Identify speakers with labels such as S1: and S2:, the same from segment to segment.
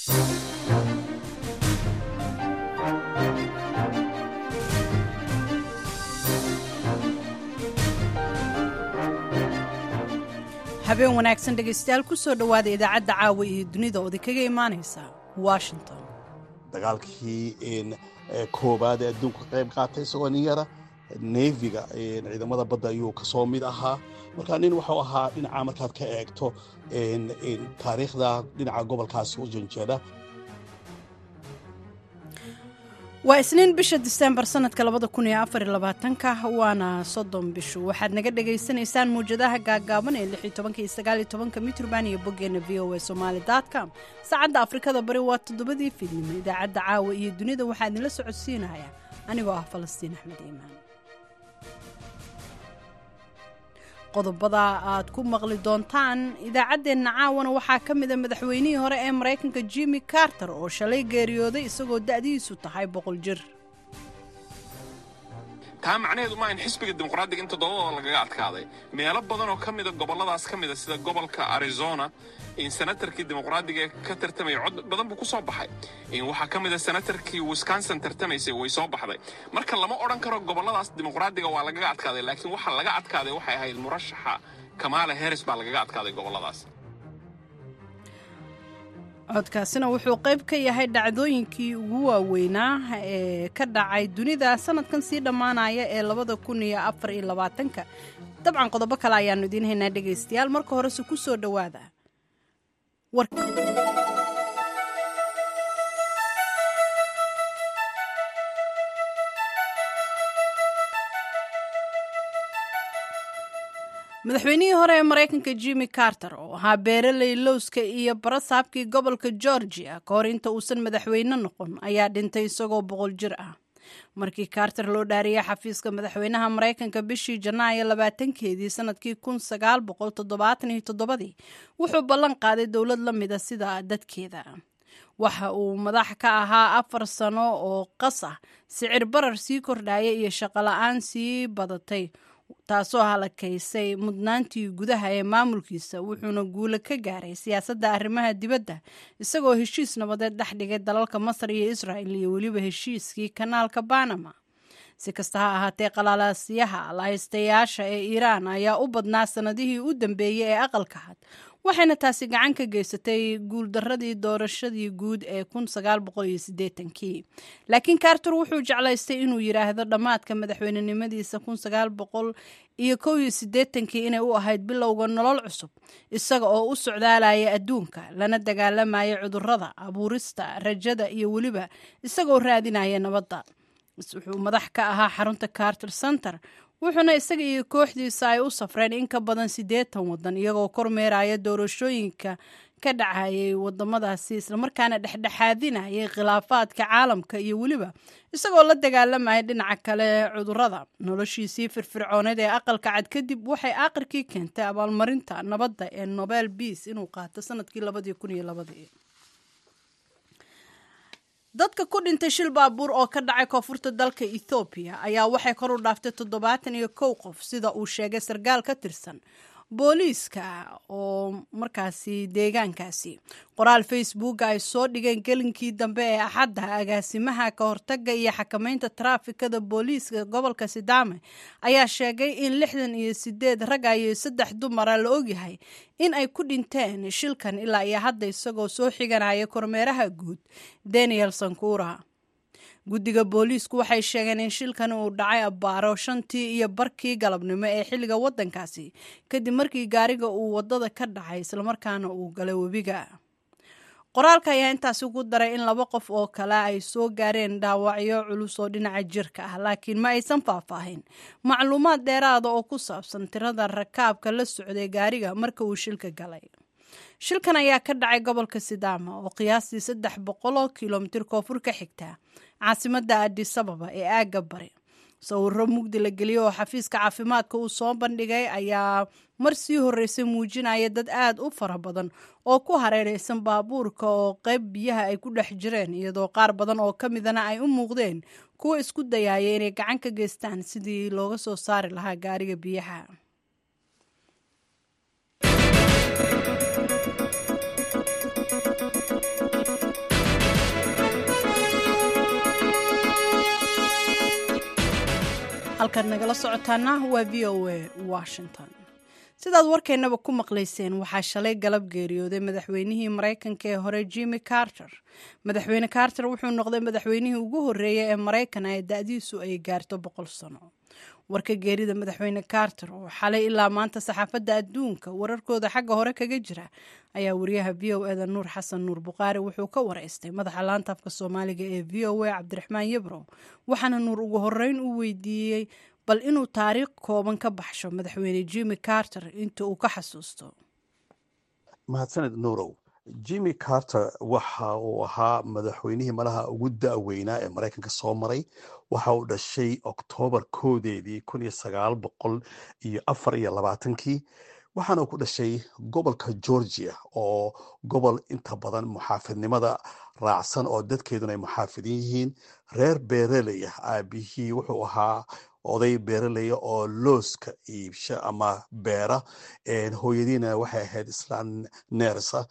S1: habeen wanaagsan dhegaystayaal ku soo dhowaada idaacadda caawa iyo dunida oo idinkaga imaanaysa washington
S2: dagaalkii koobaad ee adduunka ka qayb qaatay isagoo nin yara neefiga ciidamada badda ayuu kasoo mid ahaa marka nin wuxuu ahaa dhinaca markaad ka eegto taariikhda dhinaca gobolkaasi u janjeeda
S1: waa isniin bisha disembar sanadka labadakunyoafarlabaatanka waana soddon bishu waxaad naga dhagaysanaysaan muwjadaha gaagaaban ee lixi tobanka iyo sagaaliyo tobanka mitrban iyo boggeena v o a somaali com saacadda afrikada bari waa toddobadii fiidnimo idaacadda caawa iyo dunida waxaa idinla socodsiinaya anigoo ah falastiin axmed iimaan qodobada aad ku maqli doontaan idaacaddeenna caawana waxaa ka mida madaxweynihii hore ee maraykanka jimmy carter oo shalay geeriyooday isagoo da'diisu tahay boqol jir
S3: taa macnaheedu ma in xisbiga dimuqraadiga in toddobadooda lagaga adkaaday meelo badan oo ka mida gobolladaas ka mida sida gobolka arizona in senatarkii dimuqraadiga ee ka tartamaya cod badan buu ku soo baxay waxaa ka mida senatarkii wisconsin tartamaysay way soo baxday marka lama odhan karo gobolladaas dimuqraadiga waa lagaga adkaaday laakiin waxa laga adkaaday waxay ahayd murashaxa kamaala harris baa lagaga adkaaday gobolladaas
S1: codkaasina wuxuu qayb ka yahay dhacdooyinkii ugu waaweynaa ee ka dhacay dunida sanadkan sii dhammaanaya ee labada kun iyo afar iyo labaatanka dabcan qodobo kale ayaannu idiin haynaa dhegaystayaal marka horese ku soo dhowaada madaxweynihii hore ee maraykanka jimmy carter oo ahaa beeraley lowska iyo barasaabkii gobolka georgia ka hor inta uusan madaxweyne noqon ayaa dhintay isagoo boqol jir ah markii carter loo dhaariyay xafiiska madaxweynaha maraykanka bishii janaayo labaatankeedii sanadkii kun sagaal boqol toddobaatan iyo toddobadii wuxuu ballan qaaday dowlad la mida sida dadkeeda waxa uu madax ka ahaa afar sano oo qas ah sicir barar sii kordhaya iyo shaqola-aan sii badatay taasoo halakaysay mudnaantii gudaha ee maamulkiisa wuxuuna guulo ka gaaray siyaasadda arrimaha dibadda isagoo heshiis nabadeed dhex dhigay dalalka masar iyo israel iyo weliba heshiiskii kanaalka banama si kasta ha ahaatee qalaalaasyaha lahaystayaasha ee iiraan ayaa u badnaa sanadihii u dambeeyey ee aqalka had waxayna taasi gacan ka geysatay guuldaradii doorashadii guud ee kii laakiin carter wuxuu jeclaystay inuu yidhaahdo dhammaadka madaxweynenimadiisa kii inay u ahayd bilowga nolol cusub isaga oo u socdaalaya adduunka lana dagaalamaya cudurrada abuurista rajada iyo weliba isagoo raadinaya nabadda wuxuu madax ka ahaa xarunta carter center wuxuuna isaga iyo kooxdiisa ay u safreen in ka badan siddeetan waddan iyagoo kormeeraya doorashooyinka ka dhacayay wadamadaasi islamarkaana dhexdhexaadinayay khilaafaadka caalamka iyo weliba isagoo la dagaalamaya dhinaca kale cudurrada noloshiisii firfircooneed ee aqalka cad kadib waxay aakhirkii keentay abaalmarinta nabadda ee nobel beas inuu qaato sanadkii dadka ku dhintay shil baabuur oo ka dhacay koonfurta dalka ethoobiya ayaa waxay kor u dhaaftay toddobaatan iyo kow qof sida uu sheegay sarkaal ka tirsan booliiska oo markaasi deegaankaasi qoraal facebooka ay soo dhigeen gelinkii dambe ee axadda agaasimaha ka hortaga iyo xakameynta taraafikada booliiska gobolka sidaame ayaa sheegay in lixdan iyo sideed ragga iyo saddex dumara la ogyahay in ay ku dhinteen shilkan ilaa iyo hadda isagoo soo xiganaya kormeeraha guud daniel sankura guddiga booliisku waxay sheegeen in shilkan uu dhacay abbaaro shantii iyo barkii galabnimo ee xilliga waddankaasi kadib markii gaariga uu waddada ka dhacay islamarkaana uu galay webiga qoraalka ayaa intaasi ku daray in laba qof oo kale ay soo gaareen dhaawacyo culus oo dhinaca jirka ah laakiin ma aysan faahfaahin macluumaad dheeraada oo ku saabsan tirada rakaabka la socday gaariga marka uu shilka galay shilkan ayaa ka dhacay gobolka sidaama oo qiyaastii saddex boqoloo kilomitir koonfur ka xigta caasimadda adisababa ee aagga bari sawiro mugdi la geliyey oo xafiiska caafimaadka uu soo bandhigay ayaa mar sii horreysay muujinaya dad aad u fara badan oo ku hareeraysan baabuurka oo qayb biyaha ay ku dhex jireen iyadoo qaar badan oo ka midana ay u muuqdeen kuwa isku dayaaya inay gacan ka geystaan sidii looga soo saari lahaa gaariga biyaha halkaad nagala socotaana waa v o a washington sidaad warkeennaba ku maqlayseen waxaa shalay galab geeriyooday madaxweynihii maraykanka ee hore jimmy carter madaxweyne carter wuxuu noqday madaxweynihii ugu horreeyay ee maraykan ee da-diisu ay gaarto boqol sano warka geerida madaxweyne carter oo xalay ilaa maanta saxaafadda adduunka wararkooda xagga hore kaga jira ayaa wariyaha v o eda nuur xasan nuur buqaari wuxuu ka wareystay madaxa laanta afka soomaaliga ee v o a cabdiraxmaan yebrow waxaana nuur ugu horeyn u weydiiyey bal inuu taariikh kooban ka baxsho madaxweyne jimmy carter inta uu ka xasuusto
S2: mahadsaned nuurow jimmy carter waxa uu ahaa madaxweynihii malaha ugu da-weynaa ee maraykanka soo maray waxa uu dhashay oktoobar koodeedii kun iyo sagaal boqol iyo afar iyo labaatankii waxaana uu ku dhashay gobolka georgia oo gobol inta badan muxaafidnimada raacsan oo dadkeeduna ay muxaafidin yihiin reer beereley ah aabihii wuxuu ahaa oday beeraleya oo looska iibsha ama beera hooyadiina waxay ahayd islaan neersa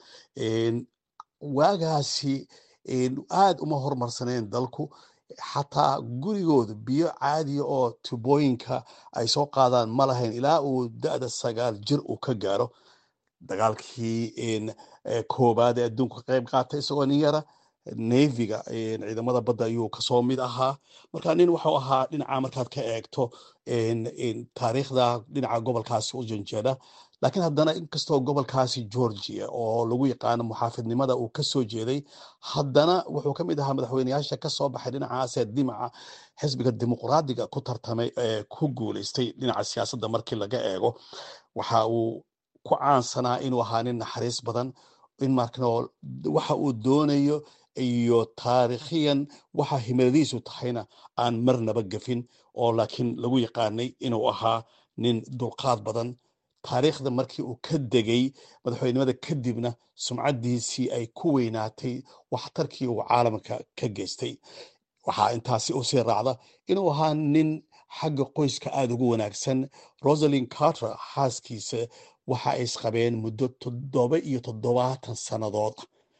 S2: waagaasi aad uma hormarsaneen dalku xataa gurigooda biyo caadiya oo tubooyinka ay soo qaadaan ma lahayn ilaa uu da-da sagaal jir uu ka gaaro dagaalkii koobaad ee adduunka ka qayb qaatay isagoo nin yara neviga ciidamada badda ayuu kasoo mid ahaa marka nin waxuu ahaa dhinaca markaad ka eegto taariikhda dhinaca gobolkaasi u janjeeda laakiin haddana inkastoo gobolkaasi georgia oo lagu yaqaano muxaafidnimada uu kasoo jeeday haddana wuxuu ka mid ahaa madaxweyneyaasha kasoo baxay dhinacaasee dimaca xisbiga dimuqraadiga ku tartamay ee ku guuleystay dhinaca siyaasadda markii laga eego waxa uu ku caansanaa inuu ahaa nin naxariis badan in markano waxa uu doonayo iyo taariikhiyan waxa himiladiisu tahayna aan marnaba gafin oo laakiin lagu yaqaanay inuu ahaa nin dulqaad badan taariikhda markii uu ka degay madaxweynimada kadibna sumcaddiisii ay ku weynaatay waxtarkii uu caalamka ka geystay waxaa intaasi u sii raacda inuu ahaa nin xagga qoyska aada ugu wanaagsan rosalin carter xaaskiisa waxa ay isqabeen muddo toddoba iyo toddobaatan sannadood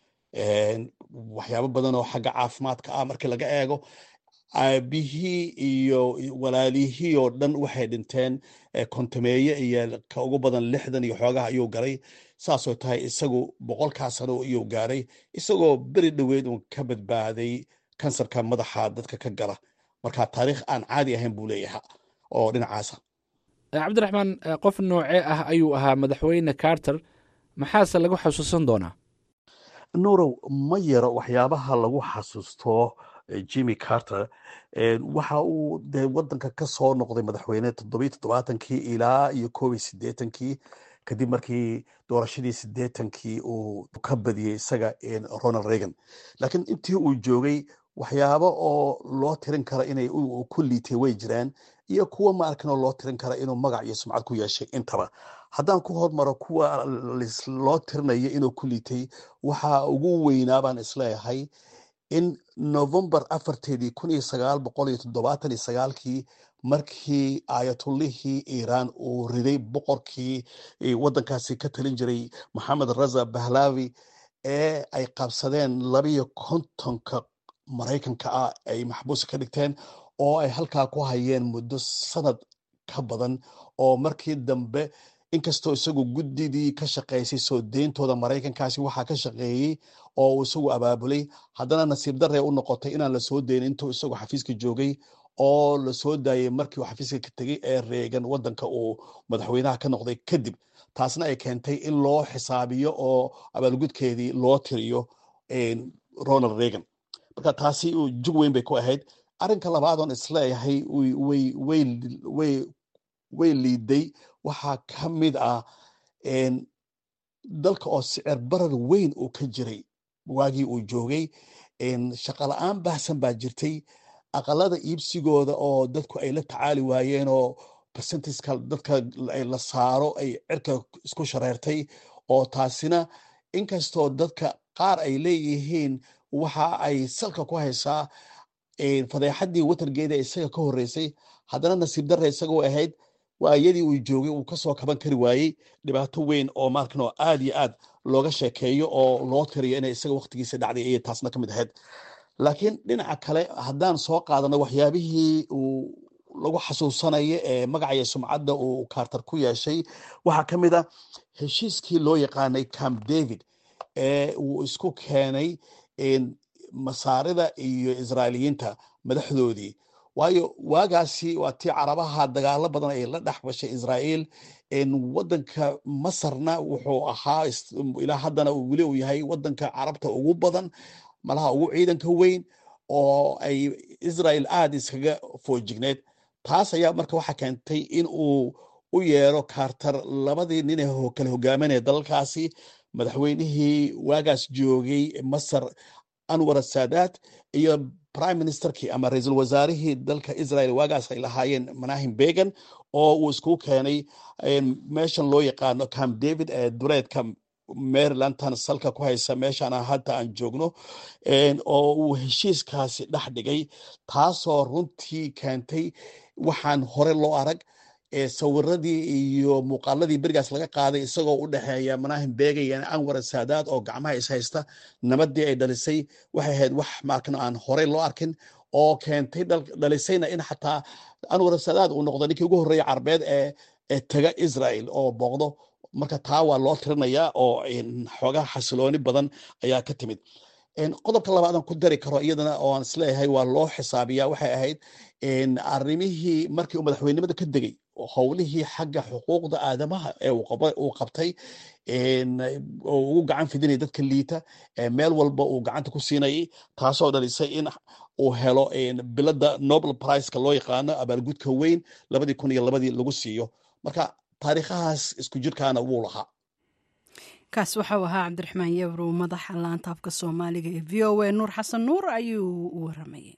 S2: waxyaabo badan oo xagga caafimaadka ah markii laga eego aabihii iyo walaalihii oo dhan waxay dhinteen kontameeye iyo ka ugu badan lixdan iyo xoogaha ayuu galay saasoo tahay isagu boqolkaa sano ayuu gaaray isagoo beri dhoweed uun ka badbaaday kansarka madaxa dadka ka gala marka taariikh aan caadi ahayn buu leeyaha oo dhinacaasa
S4: cabdiraxmaan qof noocee ah ayuu ahaa madaxweyne carter maxaase lagu xasuusan doonaa
S2: nuurow ma yaro waxyaabaha lagu xasuusto jimmy carter waxa uu de wadanka ka soo noqday madaxweyne toddobiyo toddobaatankii ilaa iyo koob iyo siddeetankii kadib markii doorashadii siddeetankii uu ka badiyey isaga ronald reagan laakiin intii uu joogay waxyaabo oo loo tirin kara inay ku liitay way jiraan iyo kuwa ma arkinoo loo tirin kara inuu magac iyo sumcad ku yeeshay intaba haddaan ku hormaro kuwa loo tirinayo inuu ku liitay waxa ugu weynaa baan isleeyahay in novembar afarteedii kun iyo sagaal boqol iyo toddobaatan iyo sagaalkii markii aayatullihii iiraan uu riday boqorkii waddankaasi ka talin jiray maxamed raza bahlavi ee ay qabsadeen labiyo kontonka maraykanka ah ay maxbuusa ka dhigteen oo ay halkaa ku hayeen muddo sanad ka badan oo markii dambe inkastoo isagu guddidii ka shaqaysay soo deyntooda maraykankaasi waxaa ka shaqeeyey oo uu isagu abaabulay haddana nasiib daree u noqotay inaan la soo dayn intuu isagu xafiiska joogay oo la soo daayey markii uu xafiiska ka tegey ee reegan waddanka uu madaxweynaha ka noqday kadib taasna ay keentay in loo xisaabiyo oo abaalgudkeedii loo tiriyo ronald reagan marka taasi jug weyn bay ku ahayd arrinka labaadoon isleeyahay way liiday waxaa ka mid ah dalka oo sicir barar weyn uu ka jiray waagii uu joogay shaqala-aan baahsan baa jirtay aqalada iibsigooda oo dadku ay la tacaali waayeen oo percentiska dadka la saaro ay cirka isku shareertay oo taasina inkastoo dadka qaar ay leeyihiin waxa ay salka ku haysaa fadeexaddii watargeeda isaga ka horreysay haddana nasiib darre isagoo ahayd waa iyadii uu joogay uu kasoo kaban kari waayey dhibaato weyn oo markanoo aad iyo aad looga sheekeeyo oo loo tiriyo inay isaga waktigiisa dhacday ayay taasna ka mid ahayd laakiin dhinaca kale haddaan soo qaadano waxyaabihii uu lagu xasuusanayo ee magacaya sumcadda uu carter ku yeeshay waxaa ka mid a heshiiskii loo yaqaanay camp david ee uu isku keenay masaarida iyo israailiyiinta madaxdoodii waayo waagaasi waa tii carabaha dagaalo badan ay la dhex gashay israa'iil wadanka masarna wuxuu ahaa ilaa haddana weli uu yahay wadanka carabta ugu badan malaha ugu ciidanka weyn oo ay israel aada iskaga foojigneed taas ayaa marka waxaa keentay in uu u yeero carter labadii nin ee kala hogaaminaya dalalkaasi madaxweynihii waagaas joogay masar anwar saadaat iyo prime ministerkii ama ra-iisul wasaarihii dalka israel waagaas ay lahaayeen manahim began oo uu iskugu keenay meeshan loo yaqaano camp david ee dureedka marylandtan salka ku haysa meeshaan hadda aan joogno oo uu heshiiskaasi dhex dhigay taasoo runtii keentay waxaan hore loo arag sawiradii iyo muuqaaladii berigaas laga qaaday isagoo u dhexeeya manahim bega iyo anwar saadaad oo gacmaha is haysta nabadii ay dhalisay waxay ahayd wax markan aan horey loo arkin oo keentay dhalisayna in xataa anwar saadaad uu noqdo ninkii ugu horreeya carbeed ee taga israel oo booqdo marka taa waa loo tirinayaa oo xoogaa xasilooni badan ayaa ka timid qodobka labaadan ku dari karo iyadana oo aan isleeyahay waa loo xisaabiyaa waxay ahayd arrimihii markii uu madaxweynimada ka degay howlihii xagga xuquuqda aadamaha ee uu qabtay oo ugu gacan fidinaya dadka liita meel walba uu gacanta ku siinayay taasoo dhalisay in uu helo bilada nobel priceka loo yaqaano abaalgudka weyn labadii kun iyo labadii lagu siiyo marka taariikhahaas isku jirkaana wuu lahaa
S1: kaas waxau ahaa cabdiraxmaan yabrow madaxa laanta afka soomaaliga ee v o a nuur xasan nuur ayuu u waramayay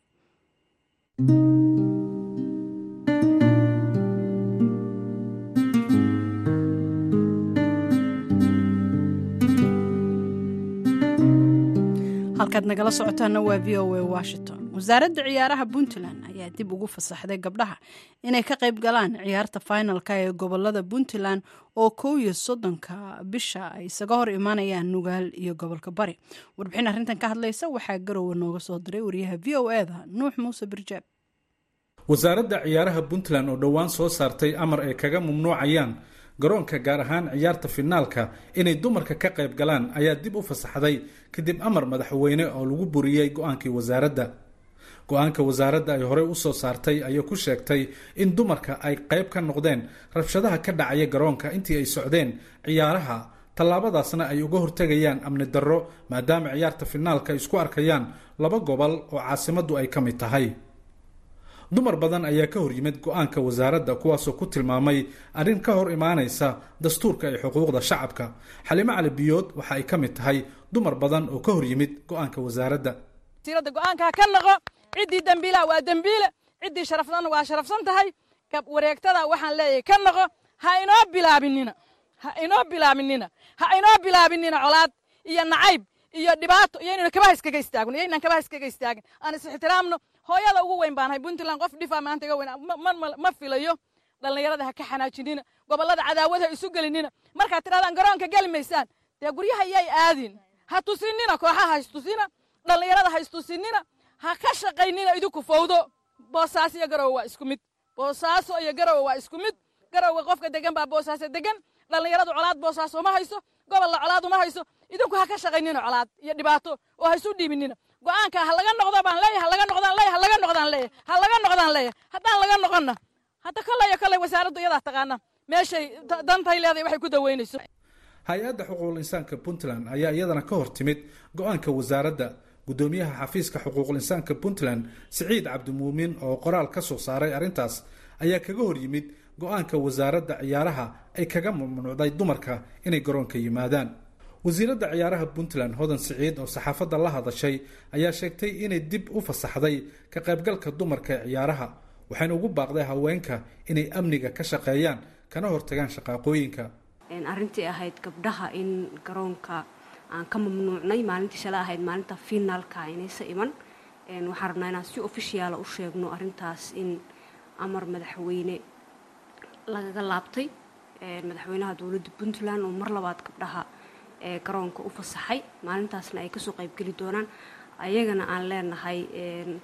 S1: halkaad nagala socotaana waa v o a washington wasaaradda ciyaaraha puntland ayaa dib ugu fasaxday gabdhaha inay ka qayb galaan ciyaarta finalka ee gobolada puntland oo kow iyo soddonka bisha ay isaga hor imaanayaan nugaal iyo gobolka bari warbixin arrintan ka hadlaysa waxaa garowe nooga soo diray wariyaha v o eda nuux muuse birjaab
S5: wasaaradda ciyaaraha puntland oo dhowaan soo saartay amar ay kaga mamnuucayaan garoonka gaar ahaan ciyaarta finaalka inay dumarka ka qayb galaan ayaa dib u fasaxday kadib amar madaxweyne oo lagu buriyey go-aankii wasaaradda go-aanka wasaaradda ay horey usoo saartay ayaa ku sheegtay in dumarka ay qayb ka noqdeen rabshadaha ka dhacaya garoonka intii ay socdeen ciyaaraha tallaabadaasna ay uga hortegayaan amni darro maadaama ciyaarta finaalka ay isku arkayaan laba gobol oo caasimaddu ay ka mid tahay dumar badan ayaa ka hor yimid go-aanka wasaaradda kuwaasoo ku tilmaamay arrin ka hor imaanaysa dastuurka iyo xuquuqda shacabka xalimo cali biyood waxa ay ka mid tahay dumar badan oo ka hor yimid go-aanka wasaaradda
S6: wasiiradda go-aankaa ka noqo ciddii dembiilaha waa dembiile ciddii sharafsanna waa sharafsan tahay wareegtada waxaan leeyahay ka noqo ha inoo bilaabinina ha inoo bilaabinina ha inoo bilaabinina colaad iyo nacayb iyo dhibaato iyo inaynu kabaha iskaga istaagno iyo inaan kabaha iskaga istaagin aan is ixtiraamno hooyada ugu weyn baanahay puntland qof dhifaa maanta iga weyn ma filayo dhallinyarada ha ka xanaajinina gobollada cadaawad ha isu gelinina markaad tidhahdaan garoonka geli maysaan dee guryaha yay aadin ha tusinina kooxaha ha istusina dhallinyarada ha istusinina ha ka shaqaynina idinku fowdo boosaaso iyo garowe waa isku mid boosaaso iyo garowe waa isku mid garowe qofka degan baa boosaaso degan dhallinyaradu colaad boosaaso uma hayso gobolla colaad uma hayso idinku ha ka shaqaynina colaad iyo dhibaato oo ha isu dhiibinina go-aanka ha laga noqdo baan leeyahay ha laga noqdaan leeyahay ha laga noqdaan leeyahay ha laga noqdaan leeyahay haddaan laga noqonna hadda kolley iyo kolley wasaaraddu iyadaa taqaana meeshay dantay leedahay waxay ku daweynayso
S5: hay-adda xuquuqul insaanka puntland ayaa iyadana ka hor timid go-aanka wasaaradda guddoomiyaha xafiiska xuquuqul insaanka puntland siciid cabdimuumin oo qoraal ka soo saaray arrintaas ayaa kaga hor yimid go-aanka wasaaradda ciyaaraha ay kaga mamnuucday dumarka inay garoonka yimaadaan wasiiradda ciyaaraha puntland hodan siciid oo saxaafadda la hadashay ayaa sheegtay inay dib u fasaxday ka qaybgalka dumarka ee ciyaaraha waxayna ugu baaqday haweenka inay amniga ka shaqeeyaan kana hortagaan shaqaaqooyinka
S7: arrintii ahayd gabdhaha in garoonka aan ka mamnuucnay maalintii shala ahayd maalinta finaalka inaysa iman waxaan rabnaa inaan si ofishiyaala u sheegno arrintaas in amar madaxweyne lagaga laabtay madaxweynaha dowladda puntland oo mar labaad gabdhaha ee garoonka u fasaxay maalintaasna ay kasoo qaybgeli doonaan ayagana aan leenahay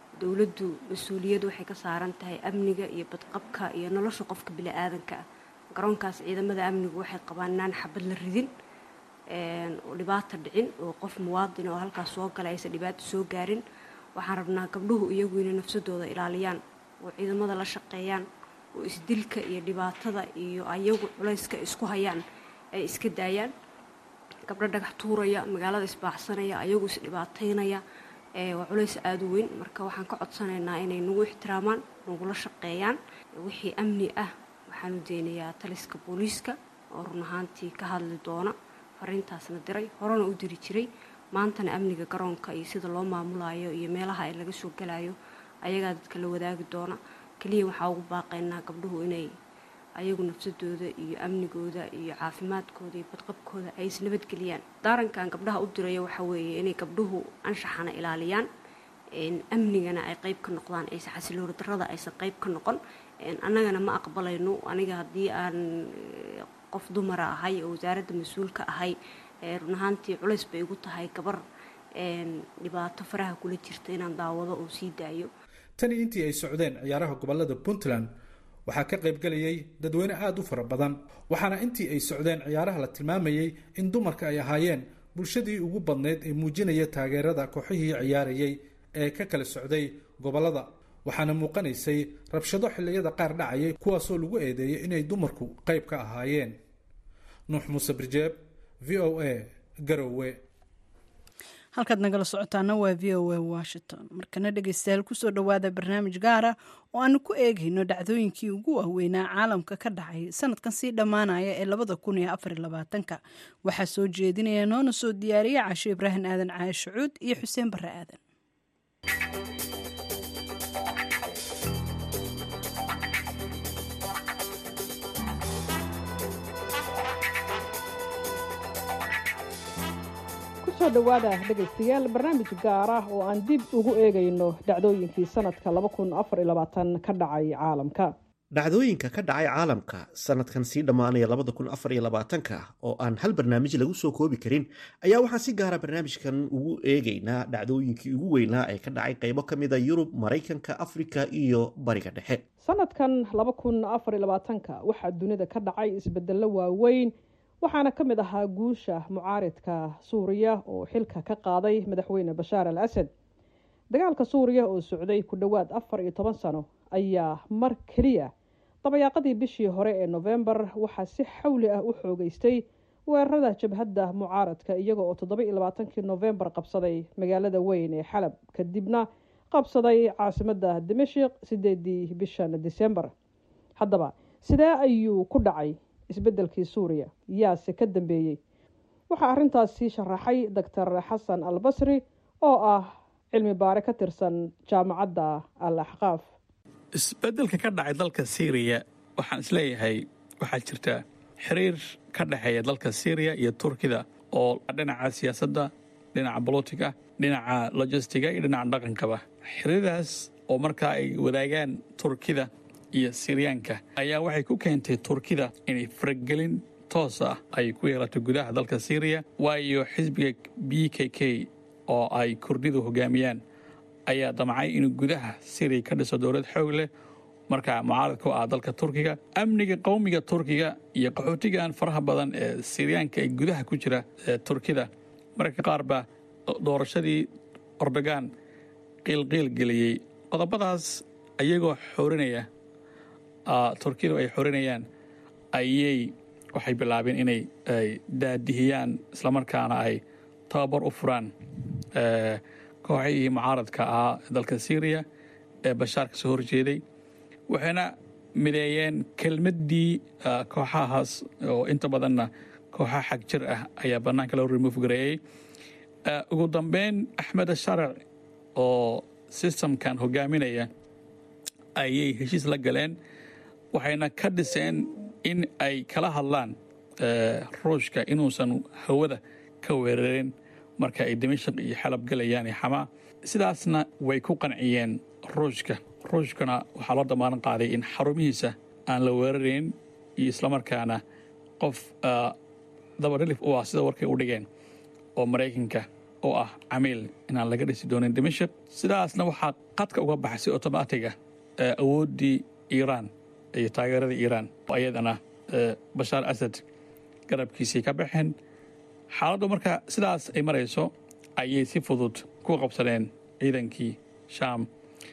S7: dowladdu mas-uuliyad waxay ka saaran tahay amniga iyo badqabka iyo nolosha qofka bili-aadanka ah garoonkaas ciidamada amnigu waxay qabaan inaan xabad la ridin oo dhibaata dhicin oo qof muwaadin oo halkaas soo galay aysan dhibaato soo gaarin waxaan rabnaa gabdhuhu iyagu inay nafsadooda ilaaliyaan oo ciidamada la shaqeeyaan oo isdilka iyo dhibaatada iyo ayagu culayska isku hayaan ay iska daayaan gabdho dhagax tuuraya magaalada isbaaxsanaya ayagu isdhibaataynaya waa culays aada u weyn marka waxaan ka codsanaynaa inay nagu ixtiraamaan nagula shaqeeyaan wixii amni ah waxaanu deynayaa taliska booliiska oo run ahaantii ka hadli doona fariintaasna diray horena u diri jiray maantana amniga garoonka iyo sida loo maamulayo iyo meelaha ay laga soo galayo ayagaa dadka la wadaagi doona keliya waxaa ugu baaqaynaa gabdhuhu inay ayagu nafsadooda iyo amnigooda iyo caafimaadkooda iyo badqabkooda ay isnabadgeliyaan daarankan gabdhaha u diraya waxaa weeye inay gabdhuhu anshaxana ilaaliyaan amnigana ay qayb ka noqdaan aysan xasiloori darada aysan qayb ka noqon annagana ma aqbalayno aniga haddii aan qof dumara ahay oo wasaaradda mas-uulka ahay run ahaantii culays bay igu tahay gabar dhibaato faraha kula jirta inaan daawado oo sii daayo
S5: tani intii ay socdeen ciyaaraha gobolada puntland waxaa ka qaybgelayay dadweyne aada u fara badan waxaana intii ay socdeen ciyaaraha la tilmaamayey in dumarka ay ahaayeen bulshadii ugu badnayd ee muujinaya taageerada kooxihii ciyaarayay ee ka kala socday gobolada waxaana muuqanaysay rabshado xilliyada qaar dhacayay kuwaasoo lagu eedeeyay inay dumarku qayb ka ahaayeen nuux muuse birjeeb v o a garowe
S1: halkaad nagala socotaana waa v o a washington markana dhegeystayaal kusoo dhowaada barnaamij gaara oo aanu ku eegayno dhacdooyinkii ugu waaweynaa caalamka ka dhacay sanadkan sii dhammaanaya ee labada kun iyo afar iyo labaatanka waxaa soo jeedinaya noona soo diyaariya casho ibraahim aadan caashi cuud iyo xuseen barre aadan
S8: kusoo dhowaada dhegaystayaal barnaamij gaar ah oo aan dib ugu eegayno dhacdooyinkii sanadka ka dhacay caalamka
S9: dhacdooyinka ka dhacay caalamka sanadkan sii dhammaanaya ka oo aan hal barnaamij lagu soo koobi karin ayaa waxaan si gaara barnaamijkan ugu eegaynaa dhacdooyinkii ugu weynaa ee ka dhacay qaybo ka mida yurub maraykanka afrika iyo bariga dhexe
S8: sanadkan waxaa dunida ka dhacay isbedelo waaweyn waxaana ka mid ahaa guusha mucaaridka suuriya oo xilka ka qaaday madaxweyne bashaar al asad dagaalka suuriya oo socday ku dhowaad afar iyo toban sano ayaa mar keliya dabayaaqadii bishii hore ee nofembar waxaa si xawli ah u xoogeystay weerarada jabhadda mucaaradka iyaga oo toddoba-iyo labaatankii nofembar qabsaday magaalada weyn ee xalab kadibna qabsaday caasimadda dimashik sideedii bishan disembar haddaba sidee ayuu ku dhacay isbeddelkii suuriya yaase ka dambeeyey waxaa arrintaasi sharaxay doctor xasan al basri oo ah cilmi baare ka tirsan jaamacadda al axqaaf
S10: isbeddelka ka dhacay dalka syriya waxaan isleeyahay waxaa jirta xiriir ka dhexeeya dalka syriya iyo turkida oo dhinaca siyaasadda dhinaca bolotiga dhinaca lojistiga iyo dhinaca dhaqankaba xiriirdaas oo markaa ay wadaagaan turkida iyo siryaanka ayaa waxay ku keentay turkida inay faragelin toos ah ay ku yeelato gudaha dalka syriya waayo xisbiga b k k oo ay kurdidu hogaamiyaan ayaa damcay inuu gudaha syriya ka dhiso dowlad xoog leh markaa mucaarad ku ah dalka turkiga amniga qowmiga turkiga iyo qaxootigan faraha badan ee siryaanka ee gudaha ku jira ee turkida mararka qaar baa doorashadii ordogan qiilqiil geliyey qodobadaas ayagoo xoorinaya turkidu ay xorinayaan ayay waxay bilaabeen inay daadihiyaan islamarkaana ay tababar u furaan kooxihii mucaaradka ahaa dalka syriya ee bashaar ka soo horjeeday waxayna mideeyeen kelmaddii kooxahaas oo inta badanna kooxa xag jir ah ayaa bannaanka loo remove gareeyey ugu dambeyn axmed sharac oo sistamkan hogaaminaya ayay heshiis la galeen waxayna ka dhiseen in ay kala hadlaan ruushka inuusan hawada ka weerarin marka ay dimashaq iyo xalab galayaan iyo xamaa sidaasna way ku qanciyeen ruushka ruushkana waxaa loo damaaran qaaday in xarumihiisa aan la weerarayn iyo islamarkaana qof dabadhilif u ah sida warkay u dhigeen oo maraykanka oo ah camiil inaan laga dhisi doonin dimashik sidaasna waxaa qadka uga baxay si otomaatiga awooddii iiraan iyo taageeradii iiraan oo ayadana bashaar asad garabkiisii ka baxeen xaaladdu marka sidaas ay marayso ayay si fudud ku qabsadeen ciidankii shaam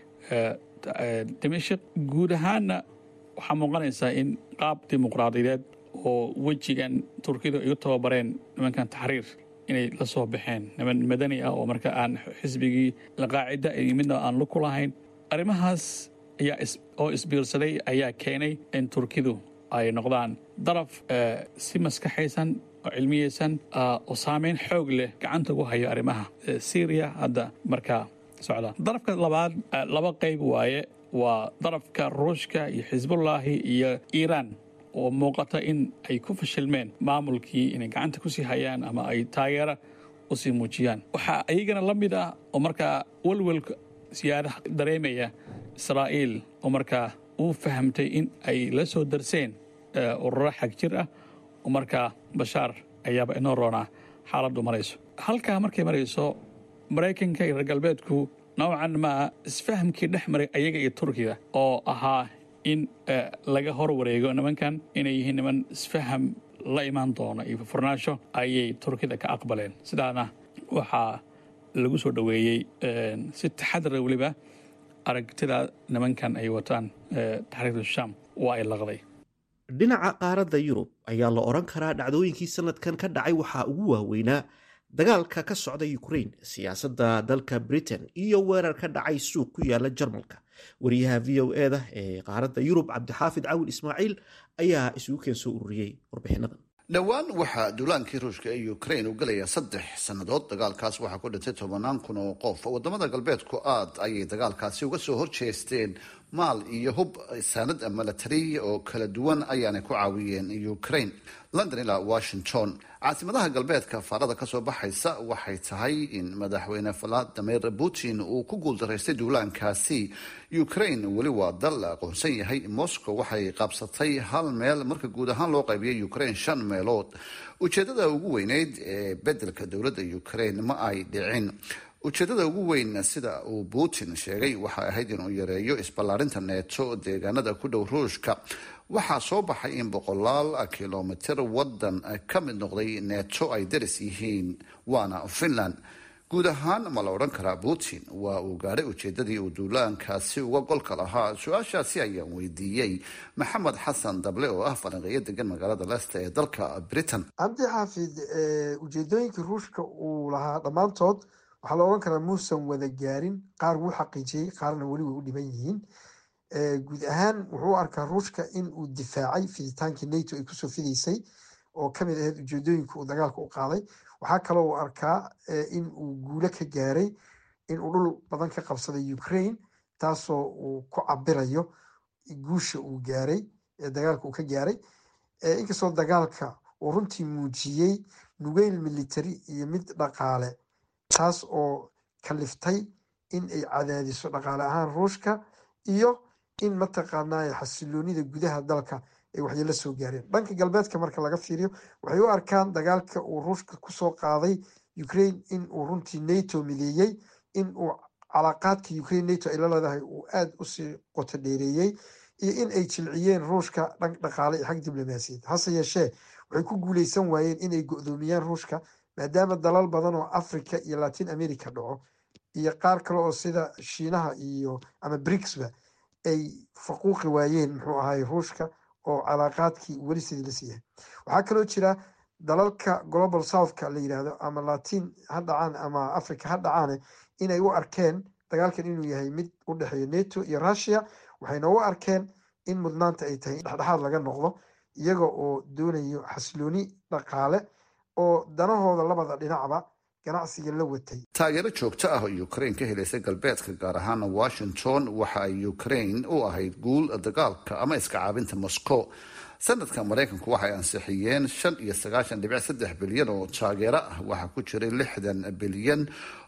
S10: dimashik guud ahaanna waxaa muuqanaysaa in qaab dimuqraadiyeed oo wejigan turkidu ay u tababareen nimankan taxriir inay la soo baxeen niman madani ah oo marka aan xisbigii laqaacida iyo midna aan luku lahayn arrimahaas ayaa oo isbiirsaday ayaa keenay in turkidu ay noqdaan daraf si maskaxaysan oo cilmiyeysan oo saameyn xoog leh gacanta ugu hayo arrimaha syriya hadda markaa socda darafka labaad laba qayb waaye waa darafka ruushka iyo xisbullaahi iyo iiraan oo muuqata in ay ku fashilmeen maamulkii inay gacanta ku sii hayaan ama ay taageera u sii muujiyaan waxaa iyagana la mid ah oo markaa welwelka siyaadaha dareemaya israa'iil oo markaa uu fahamtay in ay la soo darseen ururo xag jir ah oo markaa bashaar ayaaba inoo roonaa xaaladdu marayso halkaa markay marayso maraykanka iyo reer galbeedku noocan maa isfahamkii dhex maray ayaga iyo turkiga oo ahaa in laga hor wareego nimankan inay yihiin niman isfaham la imaan doona iyo furnaasho ayay turkida ka aqbaleen sidaana waxaa lagu soo dhoweeyey si taxadara weliba aragtida nimankan ay wataan taxriirta sham waa ay laqday
S9: dhinaca qaaradda yurub ayaa la odhan karaa dhacdooyinkii sanadkan ka dhacay waxaa ugu waaweynaa dagaalka ka socda ukrain siyaasadda dalka britain iyo weerar ka dhacay suuq ku yaala jarmalka wariyaha v o e da ee qaaradda yurub cabdixaafid cawil ismaaciil ayaa isugu keen soo ururiyey warbixinadan
S11: dhowaan waxaa duulaankii ruushka ee ukrain u galaya saddex sannadood dagaalkaas waxaa ku dhintay tobanaan kun oo qof wadamada galbeedku aad ayay dagaalkaasi uga soo horjeesteen maal iyo hub saanad milatari oo kala duwan ayaanay ku caawiyeen ukraine london ilaa washington caasimadaha galbeedka faarada kasoo baxaysa waxay tahay in madaxweyne valadimir putin uu ku guuldaraystay duulaankaasi ukraine weli waa dal la aqoonsan yahay moscow waxay qabsatay hal meel marka guud ahaan loo qaybiyay ukraine shan meelood ujeedada ugu weyneyd ee bedelka dowladda ukraine ma ay dhicin ujeedada ugu weyn sida uu putin sheegay waxay ahayd inuu yareeyo isballaarinta neeto deegaanada ku dhow ruushka waxaa soo baxay in boqolaal kilomitir wadan ka mid noqday neeto ay daris yihiin waana finland guud ahaan ma la odhan karaa putin waa uu gaadhay ujeedadii uu duulaankaasi uga golka lahaa su-aashaasi ayaan weydiiyey maxamed xasan dable oo ah falanqeeyo degan magaalada leicester ee dalka britain
S12: cabdi xaafid ujeedooyinkii ruushka uu lahaa dhammaantood waxaa la odhan karaa muusan wada gaarin qaar wuu xaqiijiyey qaarna weli way u dhiban yihiin guud ahaan wuxuu u arkaa ruushka in uu difaacay fiditaankii nato ay kusoo fidaysay oo kamid ahayd ujeedooyinka uu dagaalka u qaaday waxaa kaloo uu arkaa in uu guulo ka gaaray in uu dhul badan ka qabsaday ukraine taasoo uu ku cabirayo guusha uu gaaray dagaalka uu ka gaaray inkastoo dagaalka uu runtii muujiyey nugeyl military iyo mid dhaqaale taas oo kaliftay in ay cadaadiso dhaqaale ahaan ruushka iyo in mataqaanaa xasiloonida gudaha dalka ay waxyeelo soo gaareen dhanka galbeedka marka laga fiiriyo waxay u arkaan dagaalka uu ruushka kusoo qaaday ukraine in uu runtii nato mideeyey in uu calaaqaadka ukraine nato ay la leedahay uu aada usii qoto dheereeyey iyo in ay jilciyeen ruushka dhan dhaqaale iyo xag diblomaasiyad hase yeeshee waxay ku guuleysan waayeen inay go-doomiyaan ruushka maadaama dalal badan oo africa iyo latin america dhaco iyo qaar kale oo sida shiinaha iyo ama bricsba ay faquuqi waayeen muxuu ahay ruushka oo calaaqaadkii weli sidii la siiyahay waxaa kaloo jira dalalka global southka la yidhaahdo ama latin ha dhacaan ama africa ha dhacaane inay u arkeen dagaalkan inuu yahay mid u dhexeeya nato iyo russia waxayna u arkeen in mudnaanta ay tahay in dhexdhexaad laga noqdo iyaga oo doonayo xasilooni dhaqaale oo danahooda labada dhinacba ganacsiga la watay
S11: taageero joogto ah oo ukraine ka helaysa galbeedka gaar ahaana washington waxa ay ukraine u ahayd guul dagaalka ama iska caabinta moscow sanadka maraykanku waxay ansixiyeen shan iyo sagaashan dhibic saddex bilyan oo taageero ah waxaa ku jiray lixdan bilyan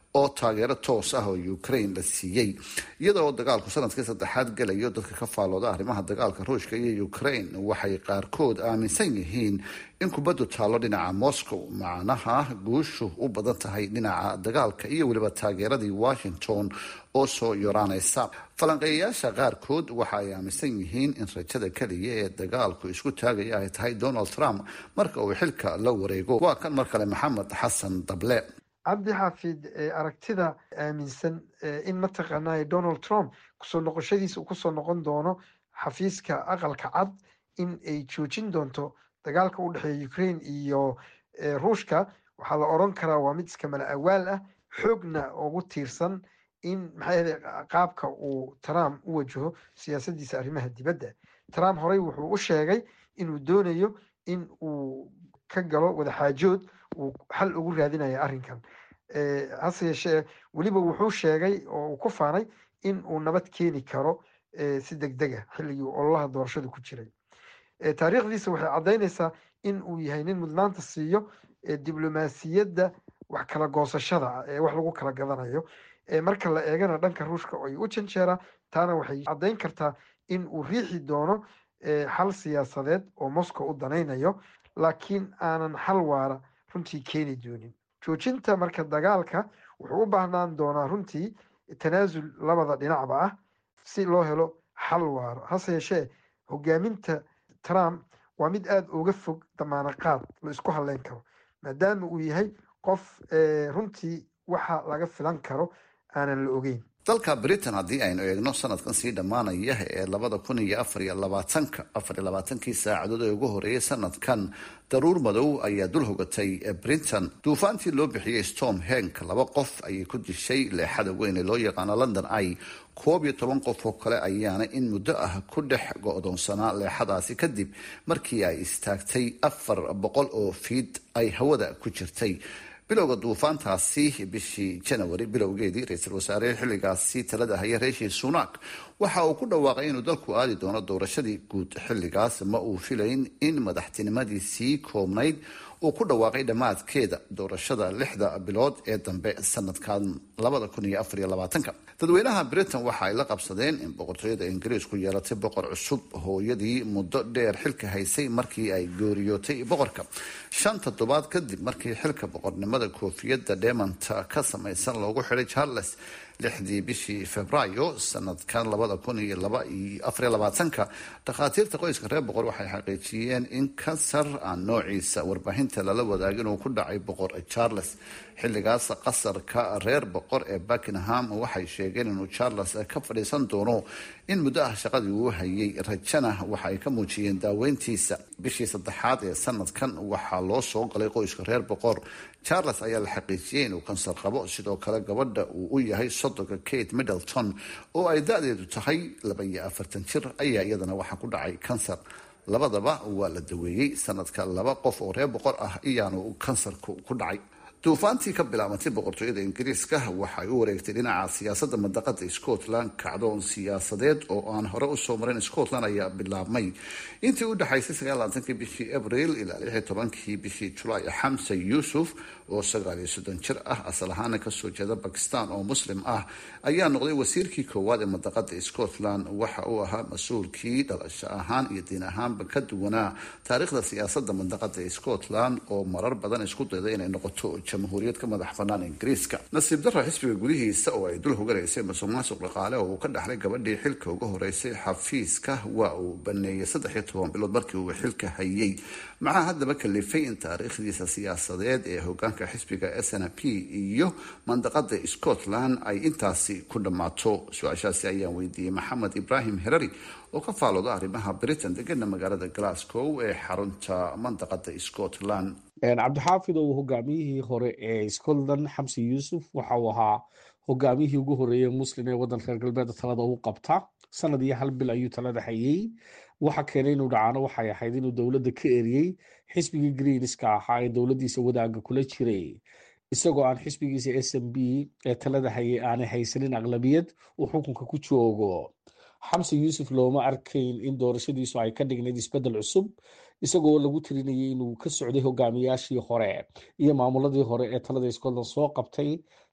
S11: oo taageero toos ah oo ukraine la siiyey iyadoo dagaalku sanadkii saddexaad gelayo dadka ka faalooda arrimaha dagaalka ruushka iyo ukraine waxay qaarkood aaminsan yihiin in kubaddu taallo dhinaca moscow macnaha guushu u badan tahay dhinaca dagaalka iyo weliba taageeradii washington oo soo yoraanaysa falanqeeyayaasha qaarkood waxa ay aaminsan yihiin in rajada keliya ee dagaalku isku taagaya ay tahay donald trump marka uu xilka la wareego waa kan mar kale maxamed xasan dable
S12: cabdi xaafid aragtida aaminsan in mataqaanaa donald trump kusoo noqoshadiisa uu kusoo noqon doono xafiiska aqalka cad in ay joojin doonto dagaalka u dhexeeya ukraine iyo ruushka waxaa la oran karaa waa mid iska mala awaal ah xoogna ugu tiirsan in maxaa qaabka uu trump u wajaho siyaasadiisa arrimaha dibadda trump horey wuxuu u sheegay inuu doonayo in uu ka galo wadaxaajood uu xal ugu raadinaya arrinkan hase yeeshee weliba wuxuu sheegay oo uu ku faanay in uu nabad keeni karo si deg dega xilligii ololaha doorashada ku jiray taariikhdiisa waxay caddaynaysaa in uu yahay nin mudnaanta siiyo diblomaasiyadda wax kala goosashada ee wax lagu kala gadanayo marka la eegana dhanka ruushka ay u janjeeraa taana waxay caddayn kartaa in uu riixi doono xal siyaasadeed oo moscow u danaynayo laakiin aanan xal waara runtii keeni doonin joojinta marka dagaalka wuxuu u baahnaan doonaa runtii tanaasul labada dhinacba ah si loo helo xal waaro hase yeeshee hogaaminta trump waa mid aada uga fog damaano qaad la isku hadleyn karo maadaama uu yahay qof runtii waxa laga filan karo aanan la ogeyn
S11: dalka britain haddii aynu eegno sanadkan sii dhammaanaya ee labada kun iyo afar iyo labaatanka afar iyo labaatankii saacadood ee ugu horeeyay sanadkan daruur madow ayaa dul hogatay britain duufaantii loo bixiyey storm henk laba qof ayay ku dishay leexada weyn ee loo yaqaano london ay koob iyo toban qof oo kale ayaana in muddo ah ku dhex go-doonsanaa leexadaasi kadib markii ay istaagtay afar boqol oo fiid ay hawada ku jirtay bilowga duufaantaasi bishii janawari bilowgeedii ra-iisul wasaare xilligaasi talada haya reeshi sunak waxa uu ku dhawaaqay inuu dalku aadi doono doorashadii guud xilligaas ma uu filayn in madaxtinimadiisii koobnayd uu ku dhawaaqay dhammaadkeeda doorashada lixda bilood ee dambe sanadkan labada kun iyo afar iyo labaatanka dadweynaha britain waxa ay la qabsadeen in boqortooyada ingiriisku yeelatay boqor cusub hooyadii muddo dheer xilka haysay markii ay gooriyootay boqorka shan toddobaad kadib markii xilka boqornimada koofiyadda dhemanta ka samaysan loogu xidhay charles lixdii bishii februaayo sanadkan labada kun iyo laba iyo afariyo labaatanka dhakhaatiirta qoyska reer boqor waxay xaqiijiyeen in kansar aan noociisa warbaahinta lala wadaagin uu ku dhacay boqor charles xilligaas qasarka reer boqor ee buckingham waxay sheegeen inuu charles ka fadhiisan doono in muddo ah shaqadii uu hayay rajana waxa ay ka muujiyeen daaweyntiisa bishii saddexaad ee sanadkan waxaa loo soo galay qoyska reer boqor charles ayaa la xaqiijiyey inuu kansar qabo sidoo kale gabadha uu u yahay sodonka kate middleton oo ay da-deedu tahay laba iyo afartan jir ayaa iyadana waxaa ku dhacay kansar labadaba waa la daweeyey sanadka laba qof oo reer boqor ah iyaanu kansarku ku dhacay duufaantii ka bilaabantay boqortooyada ingiriiska waxay u wareegtay dhinaca siyaasadda mandaqada scotland kacdoon siyaasadeed oo aan hore usoo marin scotland ayaa bilaabmay intii u dhexaysay sagaalaaatankii bishii abril ilaa lixi tobankii bishii julaay xamse yuusuf oo sagaal iyo soddon jir ah asal ahaana kasoo jeeda bakistan oo muslim ah ayaa noqday wasiirkii koowaad ee mandaqada scotland waxa uu ahaa mas-uulkii dhalasho ahaan iyo diin ahaanba ka duwanaa taariikhda siyaasadda mandaqada scotland oo marar badan isku dayda inay noqoto jamhuuriyad ka madax banaan ingiriiska nasiib darra xisbiga gudihiisa oo ay dul hoganaysay masuq maasuq dhaqaale oo uu ka dhaxlay gabadhii xilka uga horeysay xafiiska waa uu baneeyay saddex iyo toban bilood markii uu xilka hayay maxaa haddaba kalifay in taariikhdiisa siyaasadeed ee hogaanka xisbiga s n p iyo mandaqada scotland ay intaasi ku dhammaato su-aashaasi ayaan weydiiyey maxamed ibraahim herari oo ka faalooda arrimaha britain degana magaalada glasgow ee xarunta mandaqada scotland
S13: cabdixaafid oo hogaamiyihii hore ee scotland xamsi yuusuf waxa uu ahaa hogaamiyihii ugu horeeyey muslim ee waddanka reer galbeedka talada u qabta sanad iyo hal bil ayuu talada hayey waxa keenay inuu dhacaano waxay ahayd inuu dowladda ka eriyey xisbigii greenska ahaa ee dowladdiisa wadaaga kula jiray isagoo aan xisbigiisa s m b ee talada hayay aanay haysanin aqlabiyad uu xukunka ku joogo xamse yuusuf looma arkayn in doorashadiisu ay ka dhignayd isbeddel cusub isagoo lagu tirinayay inuu ka socday hogaamiyaashii hore iyo maamuladii hore ee talada scotland soo qabtay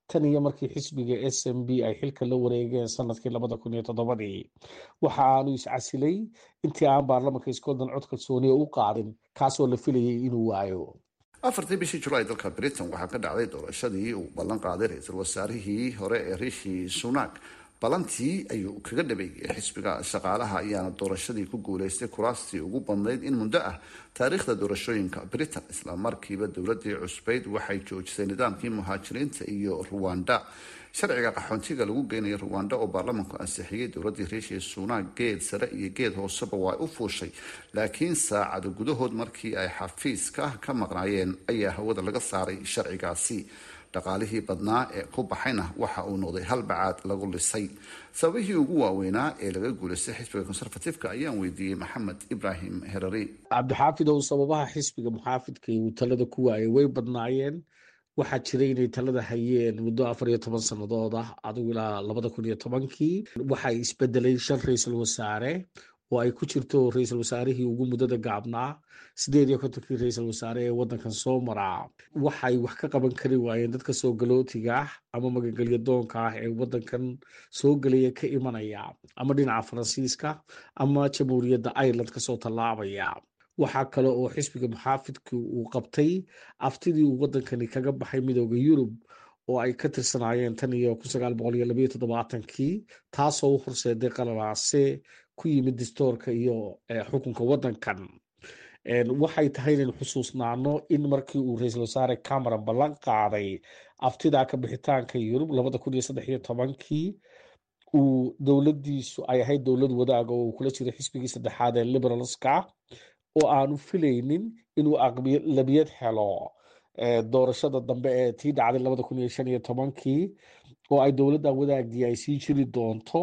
S13: tan iyo markii xisbiga s m b ay xilka la wareegeen sanadkii labada kun iyo toddobadii waxa aanu iscasilay intii aan baarlamanka scotland cod kalsooniya u qaadin kaasoo la filayay inuu waayo
S11: afartii bishii julaay dalka britain waxaa ka dhacday doorashadii uu ballan qaaday ra-iisul wasaarihii hore ee rishi sunak ballantii ayuu kaga dhabeeyey xisbiga shaqaalaha ayaana doorashadii ku guuleystay kuraastii ugu badnayd in muddo ah taariikhda doorashooyinka britain isla markiiba dowladii cusbeyd waxay joojisay nidaamkii muhaajiriinta iyo ruwanda sharciga qaxoontiga lagu geynayo ruwanda oo baarlamanku ansixiyey dowladii riishi sunak geed sare iyo geed hooseba waa u fuushay laakiin saacado gudahood markii ay xafiiska ka maqnaayeen ayaa hawada laga saaray sharcigaasi dhaqaalihii badnaa ee ku baxayna waxa uu noqday hal bacaad lagu lisay sababihii ugu waaweynaa ee laga guulaystay xisbiga conservatifeka ayaan weydiiyey maxamed ibrahim herari
S13: cabdixaafid ow sababaha xisbiga muxaafidka uu talada ku waayay way badnaayeen waxaa jiray inay talada hayeen muddo afar iyo toban sannadood ah adigu ilaa labada kun iyo tobankii waxay isbedelay shan ra-iisul wasaare oo ay ku jirto ra-iisul wasaarihii ugu muddada gaabnaa sideed iyo kontonkii ra-iisul wasaare ee waddankan soo maraa waxay wax ka qaban kari waayeen dadka soo galootiga ah ama magangelya doonka ah ee waddankan soo gelaya ka imanaya ama dhinaca faransiiska ama jamhuuriyadda ireland kasoo tallaabaya waxaa kale oo xisbiga muxaafidka uu qabtay aftidii uu waddankani kaga baxay midooda yurub oo ay ka tirsanaayeen tan iyo kun sagaal boqol iyo labayo toddobaatankii taasoo u horseeday qalalaase ku yimid distoorka iyo xukunka waddankan waxay tahay inaynu xusuusnaano in markii uu ra-iisul wasaare cameron ballan qaaday aftidaa ka bixitaanka yurub labada kun iyo saddex iyo tobankii uu dowladdiisu ay ahayd dowlad wadaaga oo uu kula jiro xisbigii saddexaad ee liberalska oo aanu filaynin inuu aqlabiyad helo doorashada dambe ee tii dhacday labada kun iyo shan iyo tobankii oo ay dowladda wadaagdii ay sii jiri doonto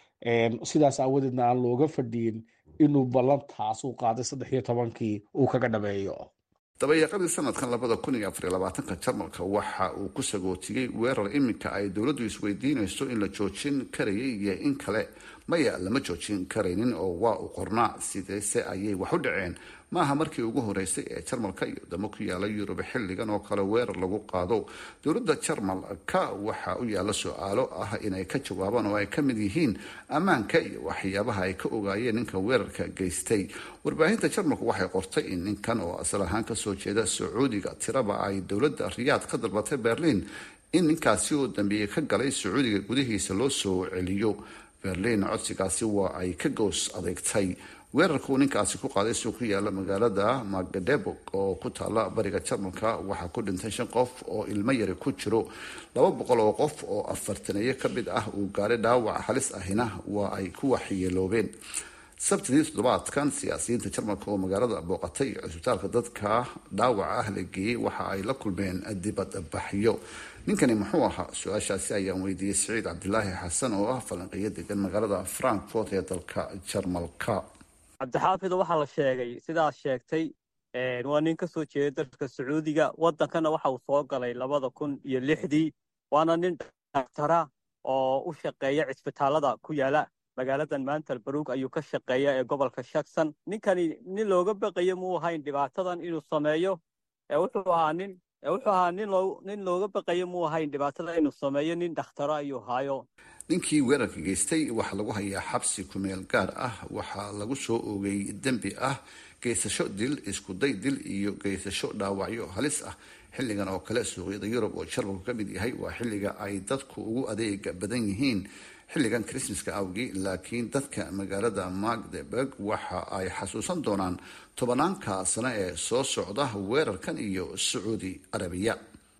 S13: sidaas aawadeedna aan looga fadhiyin inuu ballantaas uu qaaday saddex iyo tobankii uu kaga dhameeyo
S11: dabayaaqadii sanadkan labada kun iyo afariyo labaatanka jarmalka waxa uu ku sagootiyey weerar iminka ay dowladdu isweydiinayso in la joojin karayay iyo in kale maya lama joojin karaynin oo waa uu qornaa sideese ayay wax u dhaceen maaha markii ugu horeysay ee jarmalka iyo wadamo ku yaala yurub xilligan oo kale weerar lagu qaado dowladda jarmalka waxa u yaalla su-aalo ah inay ka jawaabaan oo ay ka mid yihiin ammaanka iyo waxyaabaha ay ka ogaayeen ninka weerarka geystay warbaahinta jarmalku waxay qortay in ninkan oo asal ahaan kasoo jeeda sacuudiga tiraba ay dowladda riyaad ka dalbatay berliin in ninkaasi oo dambeeye ka galay sacuudiga gudihiisa loo soo celiyo berliin codsigaasi waa ay ka goos adeegtay weerarkuu ninkaasi ku qaaday suu ku yaala magaalada magdebog oo ku taala bariga jarmalka waxaa ku dhintay shan qof oo ilmo yari ku jiro laba boqol oo qof oo afartaneeyo ka mid ah uu gaaray dhaawac halis ahina waa ay ku waxyeeloobeen sabtidii toddobaadkan siyaasiyiinta jarmalka oo magaalada booqatay iyo cusbitaalka dadka dhaawaca ah la geeyey waxa ay la kulmeen dibadbaxyo ninkani muxuu ahaa su-aashaasi ayaan weydiiyey siciid cabdilaahi xasan oo ah falanqeeyo degan magaalada frankfort ee dalka jarmalka
S14: cabdixaafid waxaa la sheegay sidaas sheegtay waa nin ka soo jeeda dalka sacuudiga waddankana waxa uu soo galay labada kun iyo lixdii waana nin daktara oo u shaqeeya cisbitaalada ku yaala magaaladan maanta albaruug ayuu ka shaqeeya ee gobolka shakson ninkani nin looga baqayo muu ahayn dhibaatadan inuu sameeyo wuxuu ahaa nin wuxuu ahaa nin looga baqayo muu ahayn dhibaatada inuu sameeyo nin dakhtaro ayuu haayo
S11: ninkii weerarka geystay waxaa lagu hayaa xabsi kumeel gaar ah waxaa lagu soo oogay dembi ah geysasho dil iskuday dil iyo geysasho dhaawacyo halis ah xilligan oo kale suuqyada yurub oo jarmalku ka mid yahay waa xilliga ay dadku ugu adeega badan yihiin xilligan krismaska awgii laakiin dadka magaalada magdeburg waxa ay xasuusan doonaan tobanaanka sano ee soo socda weerarkan iyo sacuudi arabiya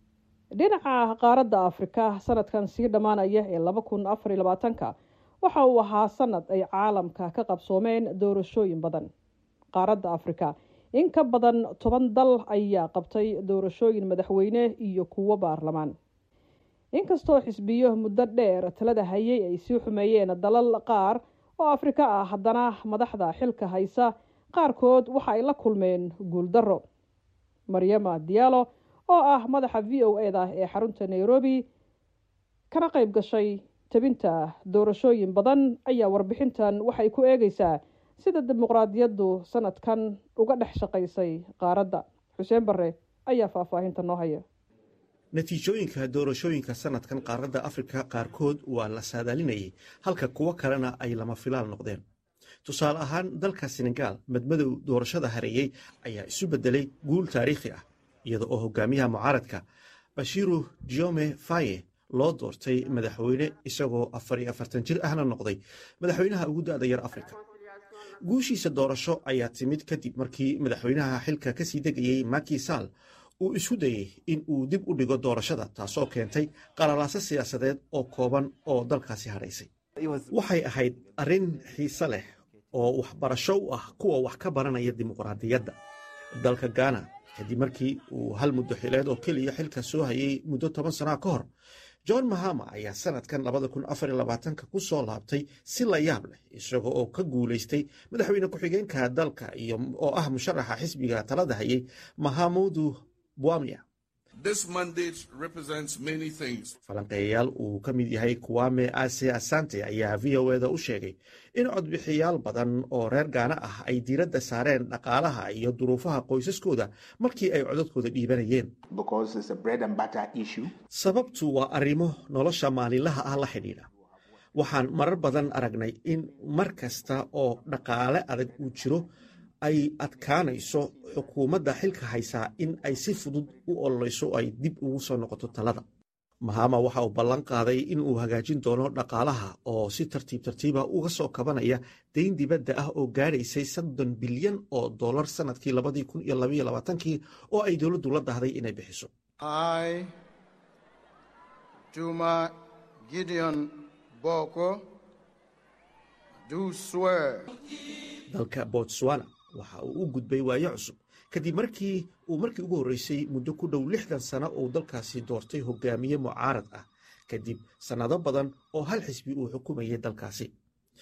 S8: dhinaca qaaradda afrika sanadkan sii dhammaanaya ee laba kun afar iyo labaatanka waxa uu ahaa sanad ay caalamka ka qabsoomeen doorashooyin badan qaaradda afrika in ka badan toban dal ayaa qabtay doorashooyin madaxweyne iyo kuwo baarlamaan inkastoo xisbiyo muddo dheer talada hayay ay sii xumeeyeen dalal qaar oo afrika ah haddana madaxda xilka haysa qaarkood waxa ay la kulmeen guuldarro maryama diyaalo oo ah madaxa v o e da ee xarunta nairobi kana qayb gashay tabinta doorashooyin badan ayaa warbixintan waxay ku eegeysaa sida dimuqraadiyaddu sanadkan uga dhex shaqaysay qaaradda xuseen bare ayaa faahfaahinta noo haya
S9: natiijooyinka doorashooyinka sanadkan qaaradda afrika qaarkood waa la saadaalinayay halka kuwo kalena ay lama filaal noqdeen tusaale ahaan dalka senegaal madmadow doorashada hareeyey ayaa isu beddelay guul taariikhi ah iyada oo hogaamiyaha mucaaradka bashiru diome faye loo doortay madaxweyne isagoo afar iyo afartan jir ahna noqday madaxweynaha ugu da'da yar afrika guushiisa doorasho ayaa timid kadib markii madaxweynaha xilka kasii degayey maki sall uu isku dayey in uu dib u dhigo doorashada taasoo keentay qalalaaso siyaasadeed oo kooban oo dalkaasi hadhaysay waxay ahayd arrin xiise leh oo waxbarasho u ah kuwa wax ka baranaya dimuqraadiyadda dalka gaana kadib markii uu hal muddo xileed oo keliya xilka soo hayay muddo toban sanaa ka hor john mahama ayaa sanadkan ku soo laabtay si la yaab leh isaga oo ka guulaystay madaxweyne ku-xigeenka dalka oo ah musharaxa xisbiga talada hayay mahamudu buamia falanqeeyayaal uu ka mid yahay kuwame ase asante ayaa v o eda u sheegay in codbixiyaal badan oo reer gaana ah ay diiradda saareen dhaqaalaha iyo duruufaha qoysaskooda markii ay codadkooda dhiibanayeen sababtu waa arrimo nolosha maalinlaha ah la xidhiidha waxaan marar badan aragnay in mar kasta oo dhaqaale adag uu jiro ay adkaanayso xukuumadda xilka haysaa in ay si fudud u ololeyso oo ay dib ugu soo noqoto talada mahama waxa uu ballan qaaday in uu hagaajin doono dhaqaalaha oo si tartiib tartiiba uga soo kabanaya dayn dibadda ah oo gaadhaysay soddon bilyan oo dollar sanadkii labadii kun iyo labaiyo labaatankii oo ay dowladdu la dahday inay bixiso
S15: juma gideon boko do swear
S9: dalka botswana waxa uu u gudbay waayo cusub kadib markii uu markii ugu horreysay muddo ku dhow lixdan sano uu dalkaasi doortay hogaamiye mucaarad ah kadib sannado badan oo hal xisbi uu xukumayay dalkaasi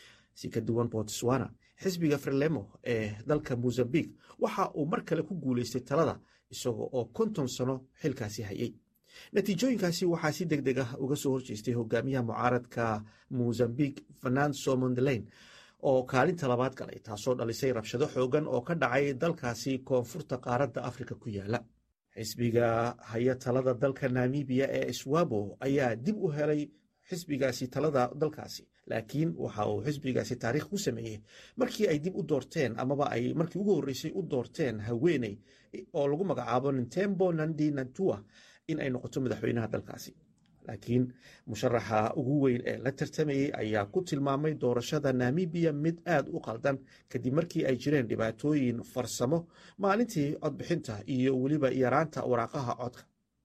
S9: si ka duwan botswana xisbiga frelemo ee dalka mozambique waxa uu mar kale ku guulaystay talada isaga oo konton sano xilkaasi hayay natiijooyinkaasi waxaa si deg deg ah uga soo horjeestay hogaamiyaha mucaaradka mozambique fernando mondelain oo kaalinta labaad galay taasoo dhalisay rabshado xoogan oo ka dhacay dalkaasi koonfurta qaaradda afrika ku yaala xisbiga haya talada dalka namibiya ee swabo ayaa dib u helay xisbigaasi talada dalkaasi laakiin waxa uu xisbigaasi taariikh ku sameeyey markii ay dib u doorteen amaba ay markii ugu horreysay u doorteen haweeney oo lagu magacaabo nintembo nandi nantua in ay noqoto madaxweynaha dalkaasi laakiin musharaxa ugu weyn ee la tartamayey ayaa ku tilmaamay doorashada namibiya mid aad u qaldan kadib markii ay jireen dhibaatooyin farsamo maalintii codbixinta iyo weliba yaraanta waraaqaha codka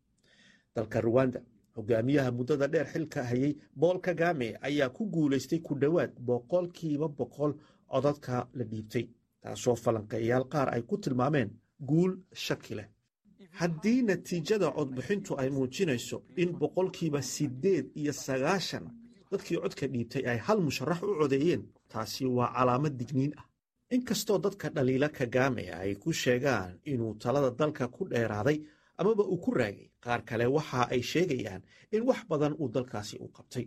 S9: dalka ruwanda hogaamiyaha muddada dheer xilka hayay bool kagame ayaa ku guulaystay ku dhowaad boqolkiiba boqol codadka la dhiibtay taasoo falanqeeyaal qaar ay ku tilmaameen guul shaki leh haddii natiijada codbixintu ay muujinayso in boqolkiiba siddeed iyo sagaashan dadkii codka dhiibtay ay hal musharax u codeeyeen taasi waa calaamad digniin ah inkastoo dadka dhaliila kagame ay ku sheegaan inuu talada dalka ku dheeraaday amaba uu ku raagay qaar kale waxa ay sheegayaan in wax badan uu dalkaasi u qabtay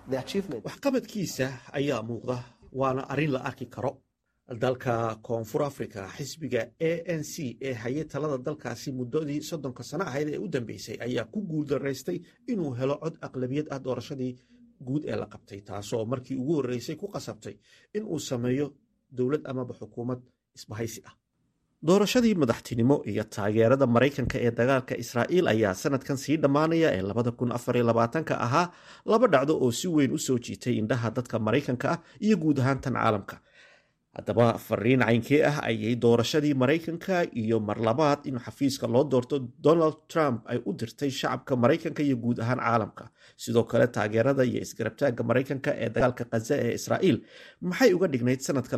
S9: waxqabadkiisa ayaa muuqda waana arrin la arki karo dalka koonfur africa xisbiga a n c ee haye talada dalkaasi muddadii soddonka sano ahayd ee u dambeysay ayaa ku guuldaraystay inuu helo cod aqlabiyad ah doorashadii guud ee la qabtay taasoo markii ugu horreysay ku qasabtay inuu sameeyo dowlad amaba xukuumad isbahaysi ah doorashadii madaxtinimo iyo taageerada maraykanka ee dagaalka israa'iil ayaa sanadkan sii dhammaanaya ee labada kun afar iyo labaatanka ahaa laba dhacdo oo si weyn u soo jiitay indhaha dadka maraykanka ah iyo guud ahaan tan caalamka haddaba fariin caynkee ah ayay doorashadii maraykanka iyo mar labaad in xafiiska loo doorto donald trump ay u dirtay shacabka maraykanka iyo guud ahaan caalamka sidoo kale taageerada iyo isgarabtaagga maraykanka ee dagaalka khaza ee israa'iil maxay uga dhignayd sanadka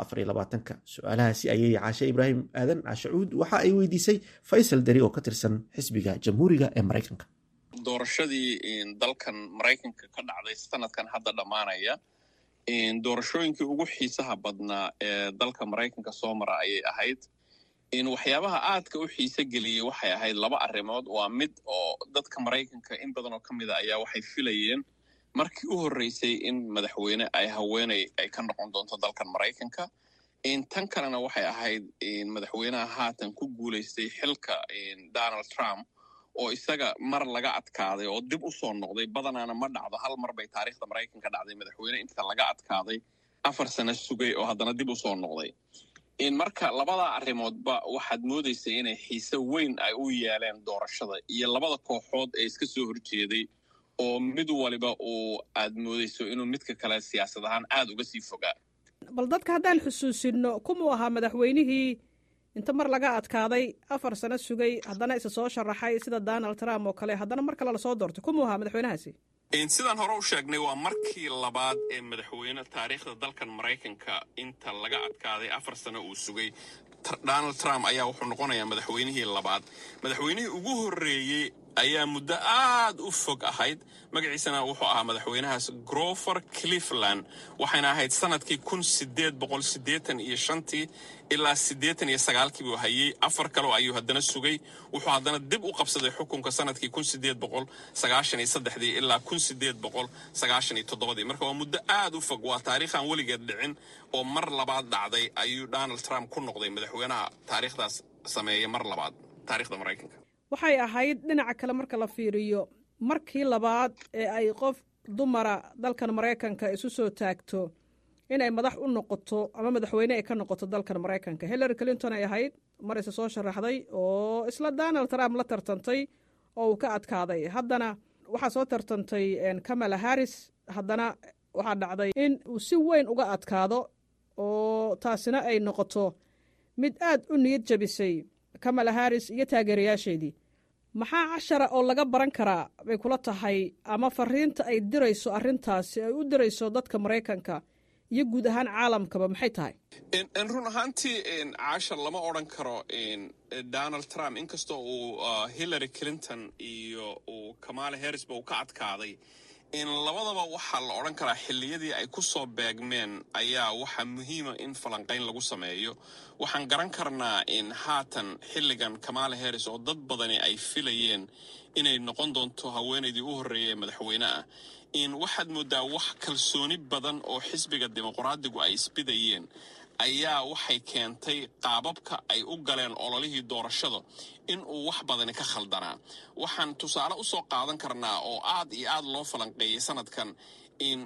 S9: su-aalahaasi ayay caashe ibraahim aadan cashacuud waxa ay weydiisay faysal deri oo ka tirsan xisbiga jamhuuriga ee maraykanka
S3: doorashadii dalkan maraykanka ka dhacday sanadkan hadda dhammaanaya doorashooyinkii ugu xiisaha badnaa ee dalka maraykanka soo mara ayay ahayd waxyaabaha aadka u xiise geliyey waxay ahayd laba arrimood waa mid oo dadka maraykanka in badan oo ka mida ayaa waxay filayeen markii u horreysay in madaxweyne ay haweeney ay ka noqon doonto dalkan maraykanka tan kalena waxay ahayd madaxweynaha haatan ku guulaystay xilka donald trump oo isaga mar laga adkaaday oo dib u soo noqday badanaana ma dhacdo hal mar bay taariikhda maraykanka dhacday madaxweyne inta laga adkaaday afar sano sugay oo haddana dib u soo noqday in marka labadaa arrimoodba waxaad moodaysay inay xiise weyn ay u yeeleen doorashada iyo labada kooxood ee iska soo horjeeday oo mid waliba uu aad moodayso inuu midka kale siyaasad ahaan aad uga sii fogaa
S8: bal dadka haddaan xusuusinno kumuu ahaa madaxweynihii inta mar laga adkaaday afar sano sugay haddana isa soo sharaxay sida donald trump oo kale haddana mar kale lasoo doortay kumuu ahaa madaxweynahaasi
S3: sidaan hore u sheegnay waa markii labaad ee madaxweyne taariikhda dalkan maraykanka inta laga adkaaday afar sano uu sugay donald trump ayaa wuxuu noqonayaa madaxweynihii labaad madaxweynihii ugu horreeyey ayaa muddo aad u fog ahayd magaciisana wuxuu ahaa madaxweynahaas grover cleveland waxayna ahayd sanadkii kun sideed boqol siddeetan iyo shantii ilaa siddeetan iyo sagaalkii buu hayey afar kaleo ayuu haddana sugay wuxuu haddana dib u qabsaday xukunka sanadkii kun sideed boqol sagaashan iyo saddexdii ilaa kun sideed boqol sagaashan iyo toddobadii marka waa muddo aad u fog waa taariikhaan weligeed dhicin oo mar labaad dhacday ayuu donald trump ku noqday madaxweynaha taariikhdaas sameeya mar labaad taariikhda maraykanka
S8: waxay ahayd dhinaca kale marka la fiiriyo markii labaad ee ay qof dumara dalkan maraykanka isu soo taagto inay madax u noqoto ama madaxweyne ay ka noqoto dalkan maraykanka hillary clinton ay ahayd mar isa soo sharaxday oo isla donald trump la tartantay oo uu ka adkaaday haddana waxaa soo tartantay kamala harris haddana waxaa dhacday in uu si weyn uga adkaado oo taasina ay noqoto mid aad u niyad jabisay kamala harris iyo taageerayaasheedii maxaa cashara oo laga baran karaa bay kula tahay ama fariinta ay dirayso arrintaasi ay u dirayso dadka maraykanka iyo guud ahaan caalamkaba maxay tahay
S3: run ahaantii cashar lama odran karo donald trump inkastoo uu hillary clinton iyo uu kamala harrisba uu ka adkaaday in labadaba waxaa la odhan karaa xilliyadii ay ku soo beegmeen ayaa waxaa muhiima in falanqayn lagu sameeyo waxaan garan karnaa in haatan xilligan kamala harris oo dad badani ay filayeen inay noqon doonto haweenaydii u horreeyay ee madaxweyne ah in waxaad mooddaa wax kalsooni badan oo xisbiga dimuqraadigu ay isbidayeen ayaa waxay keentay qaababka ay u galeen ololihii doorashada in uu wax badani ka khaldanaa waxaan tusaale u soo qaadan karnaa oo aad iyo aad loo falanqeeyey sanadkan in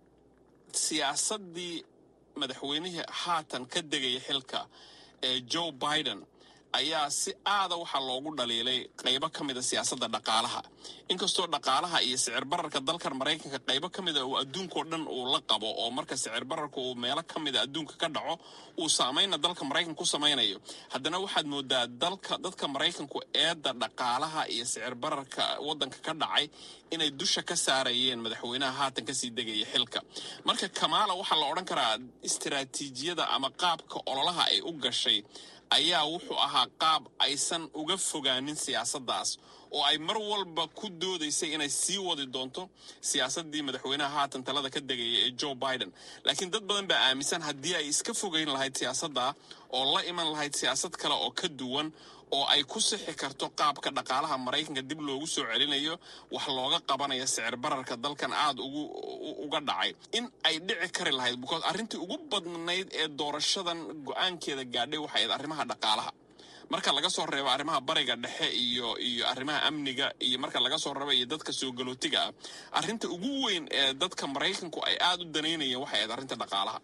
S3: siyaasaddii madaxweynihii haatan ka degaya xilka ee joe biden ayaa si aada waxaa loogu dhaliilay qaybo ka mida siyaasadda dhaqaalaha inkastoo dhaqaalaha iyo sicir bararka dalkan maraykanka qaybo ka mida uu adduunkao dhan uu la qabo oo marka sicir bararka uu meelo ka mida adduunka ka dhaco uu saamayna dalka maraykanka ku samaynayo haddana waxaad moodaa dalka dadka maraykanku eedda dhaqaalaha iyo sicir bararka waddanka ka dhacay inay dusha ka saarayeen madaxweynaha haatan kasii degaya xilka marka kamaala waxaa la odhan karaa istiraatiijiyada ama qaabka ololaha ay u gashay ayaa wuxuu ahaa qaab aysan uga fogaanin siyaasaddaas oo ay mar walba ku doodaysay inay sii wadi doonto siyaasaddii madaxweynaha haatan talada ka degaya ee joe biden laakiin dad badan baa aaminsan haddii ay iska fogeyn lahayd siyaasadda oo la iman lahayd siyaasad kale oo ka duwan oo ay ku sixi karto qaabka dhaqaalaha maraykanka dib loogu soo celinayo wax looga qabanayo sicir bararka dalkan aada ugu uga dhacay in ay dhici kari lahayd because arrintii ugu badnayd ee doorashadan go-aankeeda gaadhay waxay ahayd arrimaha dhaqaalaha marka laga soo reebo arrimaha bariga dhexe iyo iyo arrimaha amniga iyo marka laga soo reebo iyo dadka soo galootiga ah arrinta ugu weyn ee dadka maraykanku ay aada u danaynayeen waxay ahayd arrinta dhaqaalaha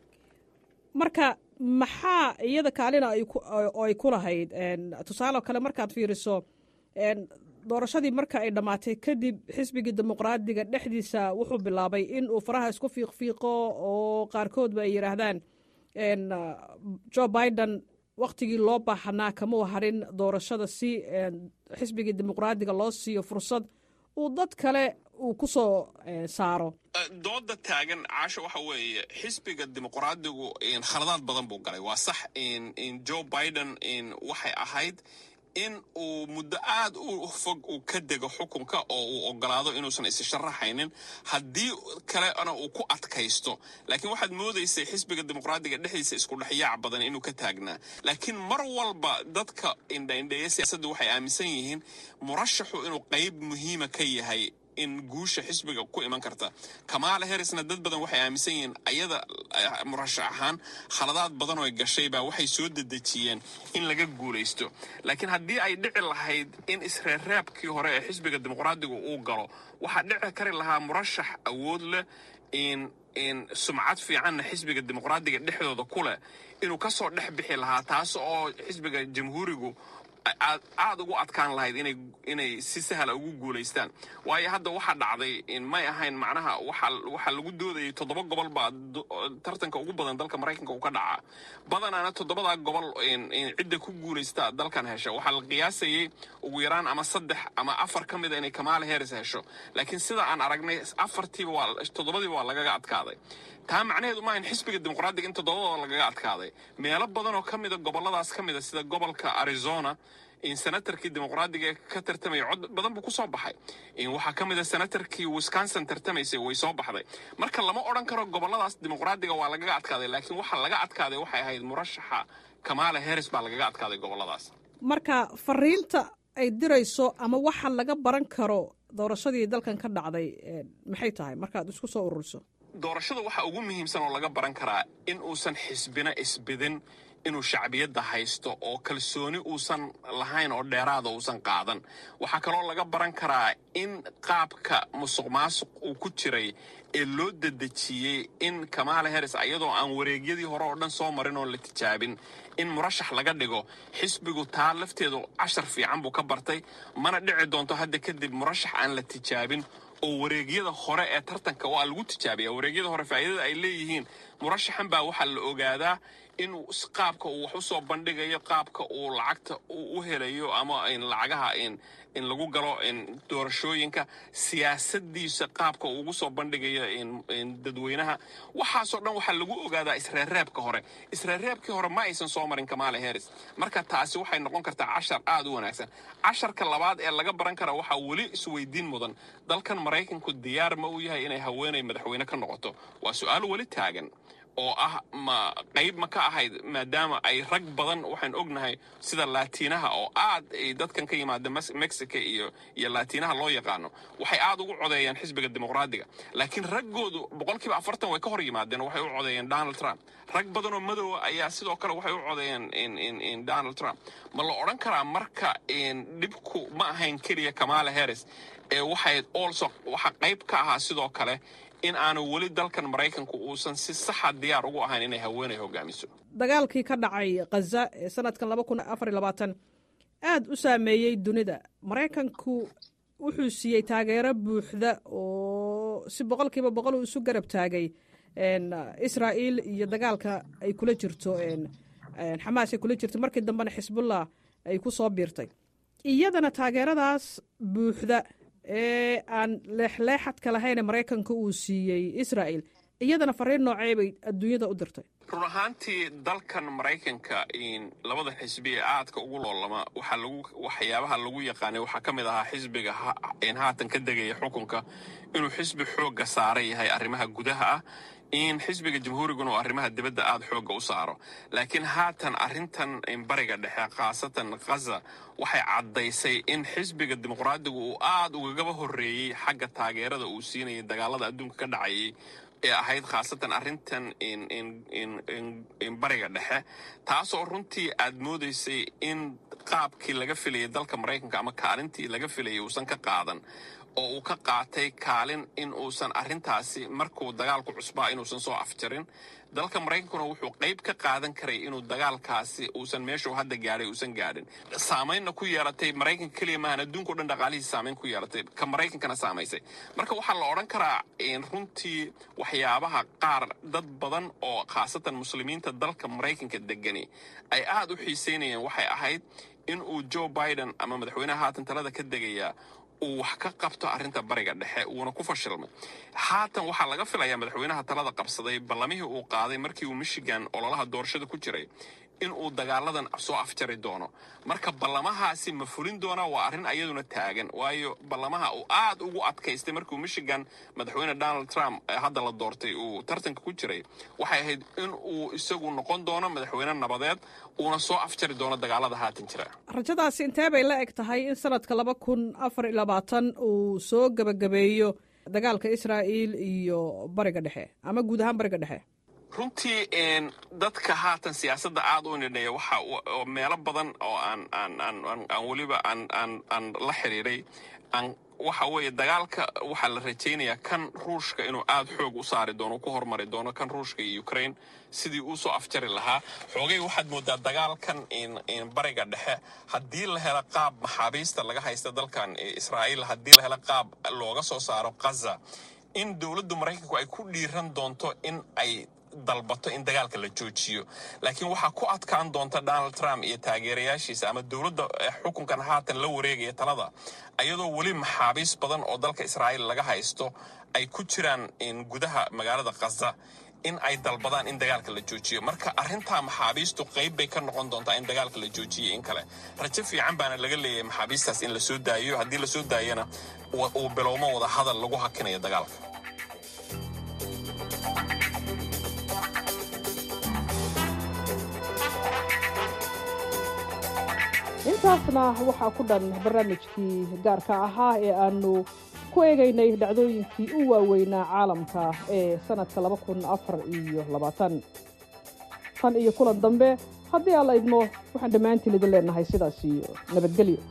S8: marka maxaa iyada kaalina oo ay ku lahayd tusaale kale markaad fiiriso doorashadii marka ay dhammaatay kadib xisbigii dimuqraadiga dhexdiisa wuxuu bilaabay in uu faraha isku fiiqfiiqo oo qaarkoodba ay yidhaahdaan joe biden wakhtigii loo baahanaa kamau harin doorashada si xisbigii dimuqraadiga loo siiyo fursad uu dad kale uu ku soo saaro
S3: dooda taagan caasho waxa weeye xisbiga dimuqraadigu khaladaad badan buu galay waa sax joe biden waxay ahayd in uu muddo aad u fog uu ka dego xukunka oo uu ogolaado inuusan isi sharaxaynin haddii kalena uu ku adkaysto laakiin waxaad moodaysay xisbiga dimuqraadiga dhexdiisa isku dhexyaac badan inuu ka taagnaa laakiin mar walba dadka indhaindheeya siyaasadda waxay aaminsan yihiin murashaxu inuu qayb muhiima ka yahay in guusha xisbiga ku iman karta kamaala harrisna dad badan waxay aaminsan yihiin ayada murashax ahaan khaladaad badan oo gashay baa waxay soo dedejiyeen in laga guulaysto laakiin haddii ay dhici lahayd in isreerreebkii hore ee xisbiga dimuqraadiga uu galo waxaa dhici kari lahaa murashax awood leh in in sumcad fiicanna xisbiga dimuqraadiga dhexdooda ku leh inuu ka soo dhex bixi lahaa taas oo xisbiga jamhuurigu aad aad ugu adkaan lahayd inay inay si sahla ugu guulaystaan waayo hadda waxaa dhacday may ahayn macnaha waxaa waxaa lagu doodayay toddoba gobol baa tartanka ugu badan dalka maraykanka uu ka dhacaa badanaana toddobadaa gobol cidda ku guulaysta dalkan hesha waxaa la qiyaasayay ugu yaraan ama saddex ama afar ka mida inay kamaala harris hesho laakiin sida aan aragnay afartiiba waa toddobadiiba waa lagaga adkaaday taa macnaheedu maahan xisbiga dimuqraadiga in toddobadooda lagaga adkaaday meelo badan oo ka mida gobolladaas ka mida sida gobolka arizona in senatarkii dimuqraadiga ee ka tartamaya cod badan buu ku soo baxay waxaa ka mid a senatarkii wisconsin tartamaysay way soo baxday marka lama odhan karo gobolladaas dimuqraadiga waa lagaga adkaaday laakiin waxa laga adkaaday waxay ahayd murashaxa kamaala harris baa lagaga adkaaday gobolladaas
S8: marka fariinta ay dirayso ama waxa laga baran karo doorashadii dalkan ka dhacday maxay tahay markaad isku soo ururiso
S3: doorashada waxaa ugu muhiimsan oo laga baran karaa in uusan xisbina isbidin inuu shacbiyadda haysto oo kalsooni uusan lahayn oo dheeraada uusan qaadan waxaa kaloo laga baran karaa in qaabka musuq maasuq uu ku jiray ee loo dedejiyey in kamaala harris ayadoo aan wareegyadii hore oo dhan soo marin oon la tijaabin in murashax laga dhigo xisbigu taa lafteedu cashar fiican buu ka bartay mana dhici doonto hadda kadib murashax aan la tijaabin oo wareegyada hore ee tartanka waa lagu tijaabiya wareegyada hore faa'iidada ay leeyihiin murashaxan baa waxaa la ogaadaa in qaabka uu wax u soo bandhigayo qaabka uu lacagta u helayo ama lacagaha in lagu galo doorashooyinka siyaasadiisa qaabka uu ugu soo bandhigayo dadweynaha waxaasoo dhan waxaa lagu ogaadaa isreerreebka hore isreerreebkii hore ma aysan soo marin kamaala harris marka taasi waxay noqon kartaa cashar aad u wanaagsan casharka labaad ee laga baran kara waxaa weli isweydiin mudan dalkan maraykanku diyaar ma uu yahay inay haweenay madaxweyne ka noqoto waa su-aal weli taagan oo ah ma qayb ma ka ahayd maadaama ay rag badan waxaan ognahay sida laatiinaha oo aad ay dadkan ka yimaada mexico iyo iyo laatiinaha loo yaqaano waxay aad ugu codeeyeen xisbiga dimuqraadiga laakiin raggoodu boqolkiiba afartan way ka hor yimaadeen waxay u codeeyeen donald trump rag badan oo madoowa ayaa sidoo kale waxay u codeeyeen donald trump ma la odhan karaa marka dhibku ma ahayn keliya kamaala harris ee waxay also waxa qayb ka ahaa sidoo kale in aanu weli dalkan maraykanku uusan si saxa diyaar ugu ahayn inay haweenay hogaamiso
S8: dagaalkii ka dhacay khaza ee sanadkan laba kun afar iyo labaatan aada u saameeyey dunida maraykanku wuxuu siiyey taageero buuxda oo si boqolkiiba boqol uu isu garab taagay israa'iil iyo dagaalka ay kula jirto xamaas ay kula jirto markii dambena xisbullah ay ku soo biirtay iyadana taageeradaas buuxda ee aan leexleexadka lahayn maraykanka uu siiyey israa'il iyadana fariin noocee bay adduunyada u dirtay
S3: run ahaantii dalkan maraykanka labada xisbi ee aadka ugu loolama waxaa lagu waxyaabaha lagu yaqaanay waxaa ka mid ahaa xisbiga haatan ka degaya xukunka inuu xisbi xoogga saara yahay arrimaha gudaha ah in xisbiga jamhuuriguna uu arrimaha dibadda aada xoogga u saaro laakiin haatan arrintan bariga dhexe khaasatan khaza waxay caddaysay in xisbiga dimuqraadigu uu aada ugagaba horreeyey xagga taageerada uu siinayay dagaalada adduunka ka dhacayay ee ahayd khaasatan arrintan bariga dhexe taasoo runtii aad moodaysay in qaabkii laga filayay dalka maraykanka ama kaalintii laga filayay uusan ka qaadan oo uu ka qaatay kaalin in uusan arrintaasi markuu dagaalku cusbaa inuusan soo afjarin dalka maraykankuna wuxuu qayb ka qaadan karay inuu dagaalkaasi uusan meeshuu hadda gaadhay uusan gaadhin saamaynna ku yeelatay maraykanka keliya maahan adduunka o dhan dhaqaalihiisa saamayn ku yeelatay ka maraykankana saamaysay marka waxaa la odhan karaa runtii waxyaabaha qaar dad badan oo khaasatan muslimiinta dalka maraykanka degani ay aad u xiiseynayeen waxay ahayd in uu joe biden ama madaxweynaha haatan talada ka degayaa uu wax ka qabto arrinta bariga dhexe uuna ku fashilmay haatan waxaa laga filayaa madaxweynaha talada qabsaday ballamihii uu qaaday markii uu michigan ololaha doorashada ku jiray in uu dagaaladan soo afjari doono marka ballamahaasi ma fulin doonaa waa arrin ayaduna taagan waayo ballamaha uu aad ugu adkaystay markuu michigan madaxweyne donald trump hadda la doortay uu tartanka ku jiray waxay ahayd in uu isagu noqon doono madaxweyne nabadeed uuna soo afjari doono dagaalada haatan jira
S8: rajadaasi intee bay la eg tahay in sanadka laba kun afar iyo labaatan uu soo gebagabeeyo dagaalka israa'iil iyo bariga dhexe ama guud ahaan bariga dhexe
S3: runtii dadka haatan siyaasadda aad u nidhaya waxa meelo badan oo aan aan aan aan weliba aan aan aan la xiriiray aan waxa weeye dagaalka waxaa la rajaynayaa kan ruushka inuu aad xoog u saari doono ku hormari doono kan ruushka iyo ukraine sidii uu soo afjari lahaa xoogay waxaad moodaa dagaalkan bariga dhexe haddii la helo qaab maxaabiista laga haysta dalkan israa'iil haddii la helo qaab looga soo saaro kaza in dowladda maraykanku ay ku dhiiran doonto in ay dalbato in dagaalka la joojiyo laakiin waxaa ku adkaan doonta donald trump iyo taageerayaashiisa ama dowladda xukunkan haatan la wareegaya talada ayadoo weli maxaabiis badan oo dalka israa'iil laga haysto ay ku jiraan gudaha magaalada khaza in ay dalbadaan in dagaalka la joojiyo marka arrintaa maxaabiistu qayb bay ka noqon doontaa in dagaalka la joojiyo in kale rajo fiican baana laga leeyahay maxaabiistaas in la soo daayo haddii la soo daayana uu bilowmo wada hadal lagu hakinayo dagaalka
S8: intaasna waxaa ku dhan barnaamijkii gaarka ahaa ee aanu ku eegaynay dhacdooyinkii u waaweynaa caalamka ee sannadka laba kun afar iyo labaatan tan iyo kulan dambe haddii aan la idmo waxaan dhammaantiin idin leenahay sidaas iyo nabadgelyo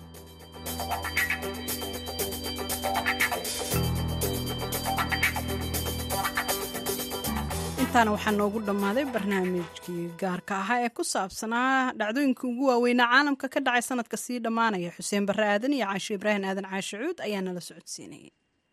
S1: intaana waxaa noogu dhammaaday barnaamijkii gaarka ahaa ee ku saabsanaa dhacdooyinka ugu waaweynaa caalamka ka dhacay sanadka sii dhammaanaya xuseen barre aadan iyo caashe ibraahim aadan caashe cuud ayaa nala socodsiinayay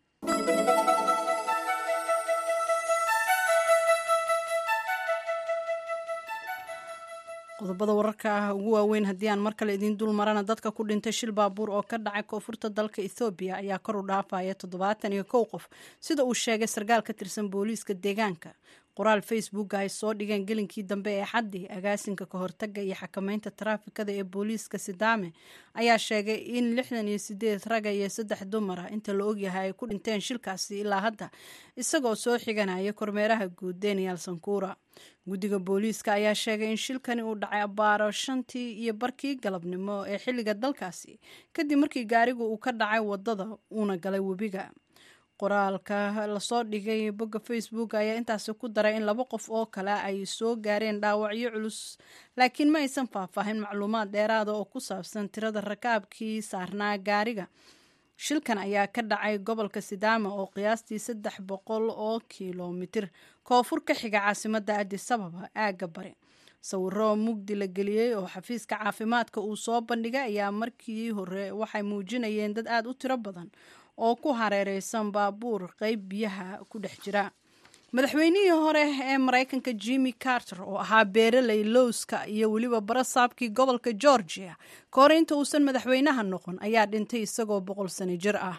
S1: qodobada wararka ah ugu waaweyn haddii aan mar kale idiin dul marana dadka ku dhintay shil baabuur oo ka dhacay koonfurta dalka ethoobiya ayaa kor u dhaafaya toddobaatan iyo kow qof sida uu sheegay sarkaal ka tirsan booliiska deegaanka qoraal facebooka ay soo dhigeen gelinkii dambe ee xaddii agaasinka ka hortaga iyo xakameynta taraafikada ee booliiska sidaame ayaa sheegay in lixdan iyo sideed raga iyo saddex dumar ah inta la ogyahay ay ku dhinteen shilkaasi ilaa hadda isagoo soo xiganaya kormeeraha guud daniel sankura guddiga booliiska ayaa sheegay in shilkani uu dhacay abbaaro shantii iyo barkii galabnimo ee xilliga dalkaasi kadib markii gaarigu uu ka dhacay waddada uuna galay webiga qoraalka lasoo dhigay bogga facebook ayaa intaasi ku daray in laba qof oo kale ay soo gaareen dhaawacyo culus laakiin ma aysan faahfaahin macluumaad dheeraada oo ku saabsan tirada rakaabkii saarnaa gaariga shilkan ayaa ka dhacay gobolka sidaama oo qiyaastii saddex boqol oo kilomitir koonfur ka xiga caasimadda adis ababa aagga bari sawiro mugdi la geliyey oo xafiiska caafimaadka uu soo bandhigay ayaa markii hore waxay muujinayeen dad aada u tiro badan oo ku hareereysan baabuur qeyb biyaha ku dhex jira madaxweynihii hore ee maraykanka jimmy carter oo ahaa beeraley lowska iyo weliba barasaabkii gobolka georgia ka hor inta uusan madaxweynaha noqon ayaa dhintay isagoo boqol sano jir ah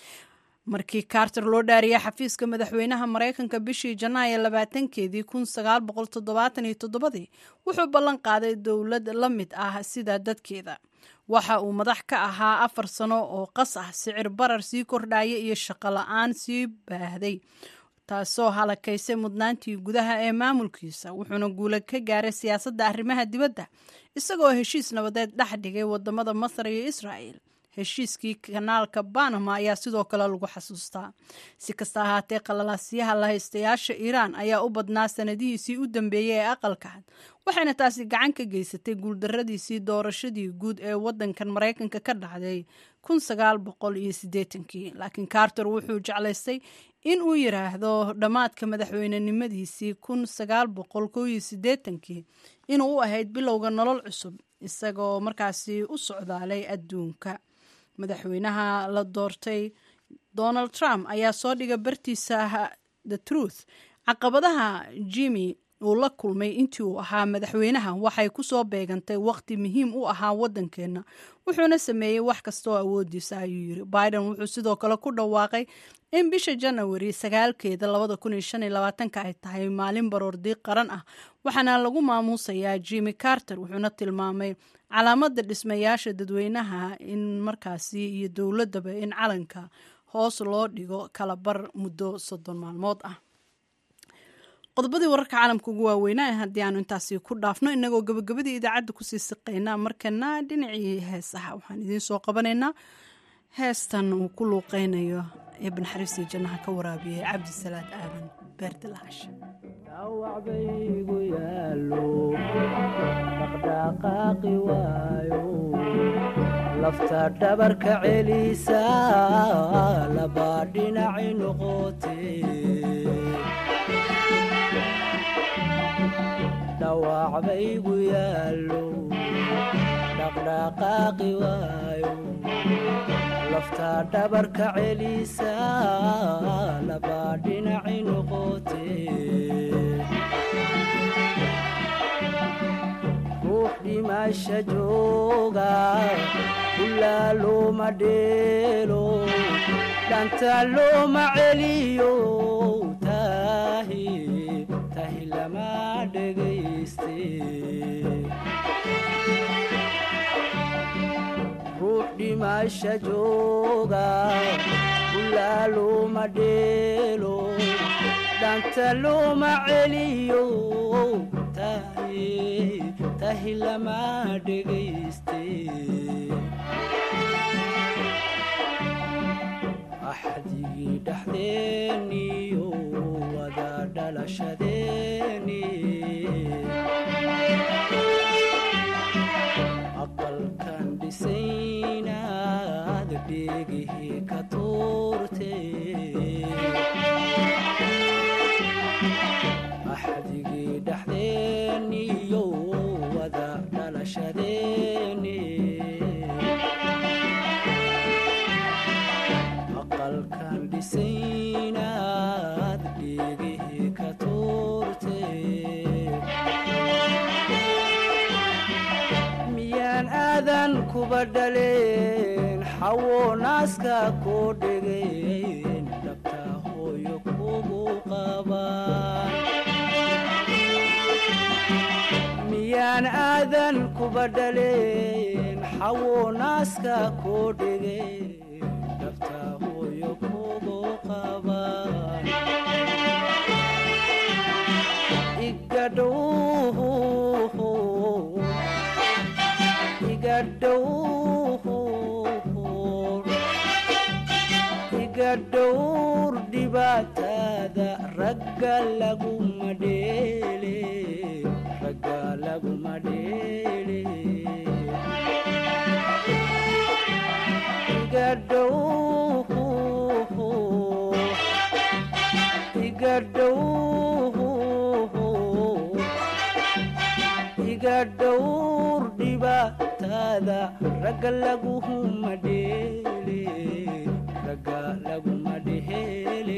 S1: markii carter loo dhaariyay xafiiska madaxweynaha maraykanka bishii janaayo labaatankeedii kun sagaal boqol toddobaatan iyo toddobadii wuxuu ballan qaaday dowlad la mid ah sida dadkeeda waxa uu madax ka ahaa afar sano oo qas ah sicir barar sii kordhaya iyo shaqo la-aan sii baahday taasoo halakaysay mudnaantii gudaha ee maamulkiisa wuxuuna guula ka gaaray siyaasadda arrimaha dibadda isagoo heshiis nabadeed dhex dhigay wadamada masar iyo israa'el heshiiskii kanaalka banama ayaa sidoo kale lagu xasuustaa si kasta ahaatee qalalaasyaha lahaystayaasha iiraan ayaa u badnaa sanadihiisii u dambeeyey ee aqalka cad waxayna taasi gacan ka geysatay guuldaradiisii doorashadii guud ee wadankan maraykanka ka dhacday kun sagaal boqol iyo siddeetankii laakiin carter wuxuu jeclaystay in uu yiraahdo dhammaadka madaxweynenimadiisii kun sagaal boqol kow iyo siddeetankii inuu u ahayd bilowga nolol cusub isagoo markaasi u socdaalay adduunka madaxweynaha la doortay donald trump ayaa soo dhigay bartiisa the truth caqabadaha jimmy uu la kulmay intii uu ahaa madaxweynaha waxay ku soo beegantay wakhti muhiim u ahaa waddankeenna wuxuuna sameeyey wax kastaoo awoodiisa ayuu yiri biden wuxuu sidoo kale ku dhawaaqay in bisha janawari sagaalkeeda labada kun iyo shan iyo labaatanka ay tahay maalin baroordiiq qaran ah waxaana lagu maamuusayaa jimmy carter wuxuuna tilmaamay calaamada dhismayaasha dadweynaha in markaasi iyo dowladaba in calanka hoos loo dhigo kala bar muddo soddon maalmood ah qodobadii wararka caalamka ugu waaweynaa haddii aanu intaasi ku dhaafno inagoo gabagabadii idaacadda kusii siqaynaa markana dhinacii heesaha waxaan idiin soo qabanaynaa heestan uu ku luuqeynayo ee banaxariistii jannaha ka waraabiyey cabdisalaad aadan beerdilaash
S16: dhawacbaygu yaalo dhaqdhaqaaqi waayo lafta dhabarka celisa labaa dhinaci noqote dhawacbaygu yaalo dhaqdhaqaaqi waayo lafta dhabarka celisa labaa dhinaci noqote ruux dhimasha jooga ulaa looma dheelo dhanta looma celiyo tahi tahi lama dhegayste ruux dhimasha jooga ulaa looma dheelo dhanta looma celiyo tahi tahi lama dhegayste axdigii dhexdeeniyo wada dhalashadeeni aqalkan dhisaynaad dheegihii ka tuurte axdigii dhexdeeniyo wada dhalashadeeni aqalkan dhisaynaad dheegihii ka tuurte miyaan aadan kuba dhaleen xawo naaska koo dhegeen dhabta hooyo kugu qabaan miyaan aadan kuba dhaleen xawo naaska koo dhegeen dhabta hooyo kugu qabaan igadhow iga dhowr dhibaatada ragga laguma dheele ragga laguma dheele iga dhow iga dhow iga dhowr dhibaatada ragga laguma dheele ragga laguma dheele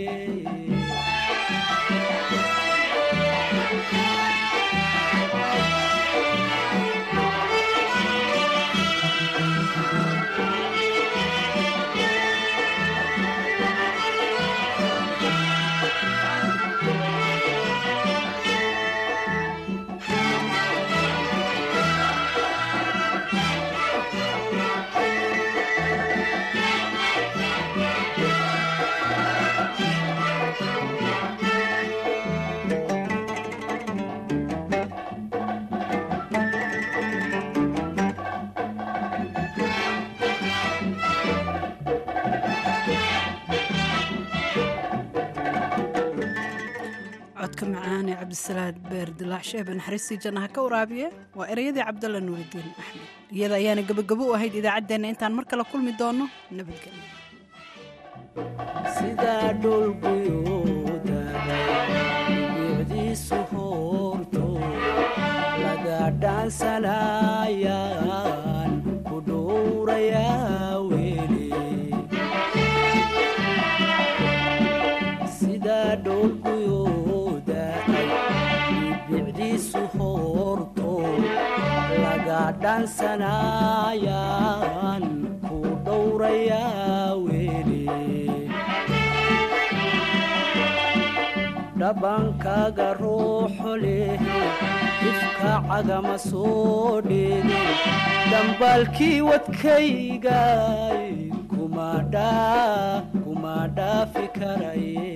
S1: codka macaan ee cabdisalaad beerdilaac sheebe naxariistii jannaha ka waraabiye waa ereyadii cabdalla nuuridiin axmed iyada ayaana gebagabo u ahayd idaacaddeenna intaan mar kale kulmi doono nabadgelyo
S16: sidaa dholguyooda bicdiisu hoorto laga dhaansanayaan ku dhowrayaa weli sidaa dholguyooda dhaansanayaan ku dhowrayaa weli dhabankaaga ruuxu leh ifka cagama soo dheege dambaalkii wadkaygay kuma dhaa kuma dhaafi karaye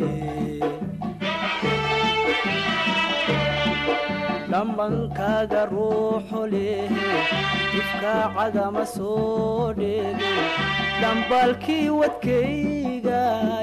S16: dhambankaaga ruuxu leh ifka cagama soo dheege dhambaalkii wadkayga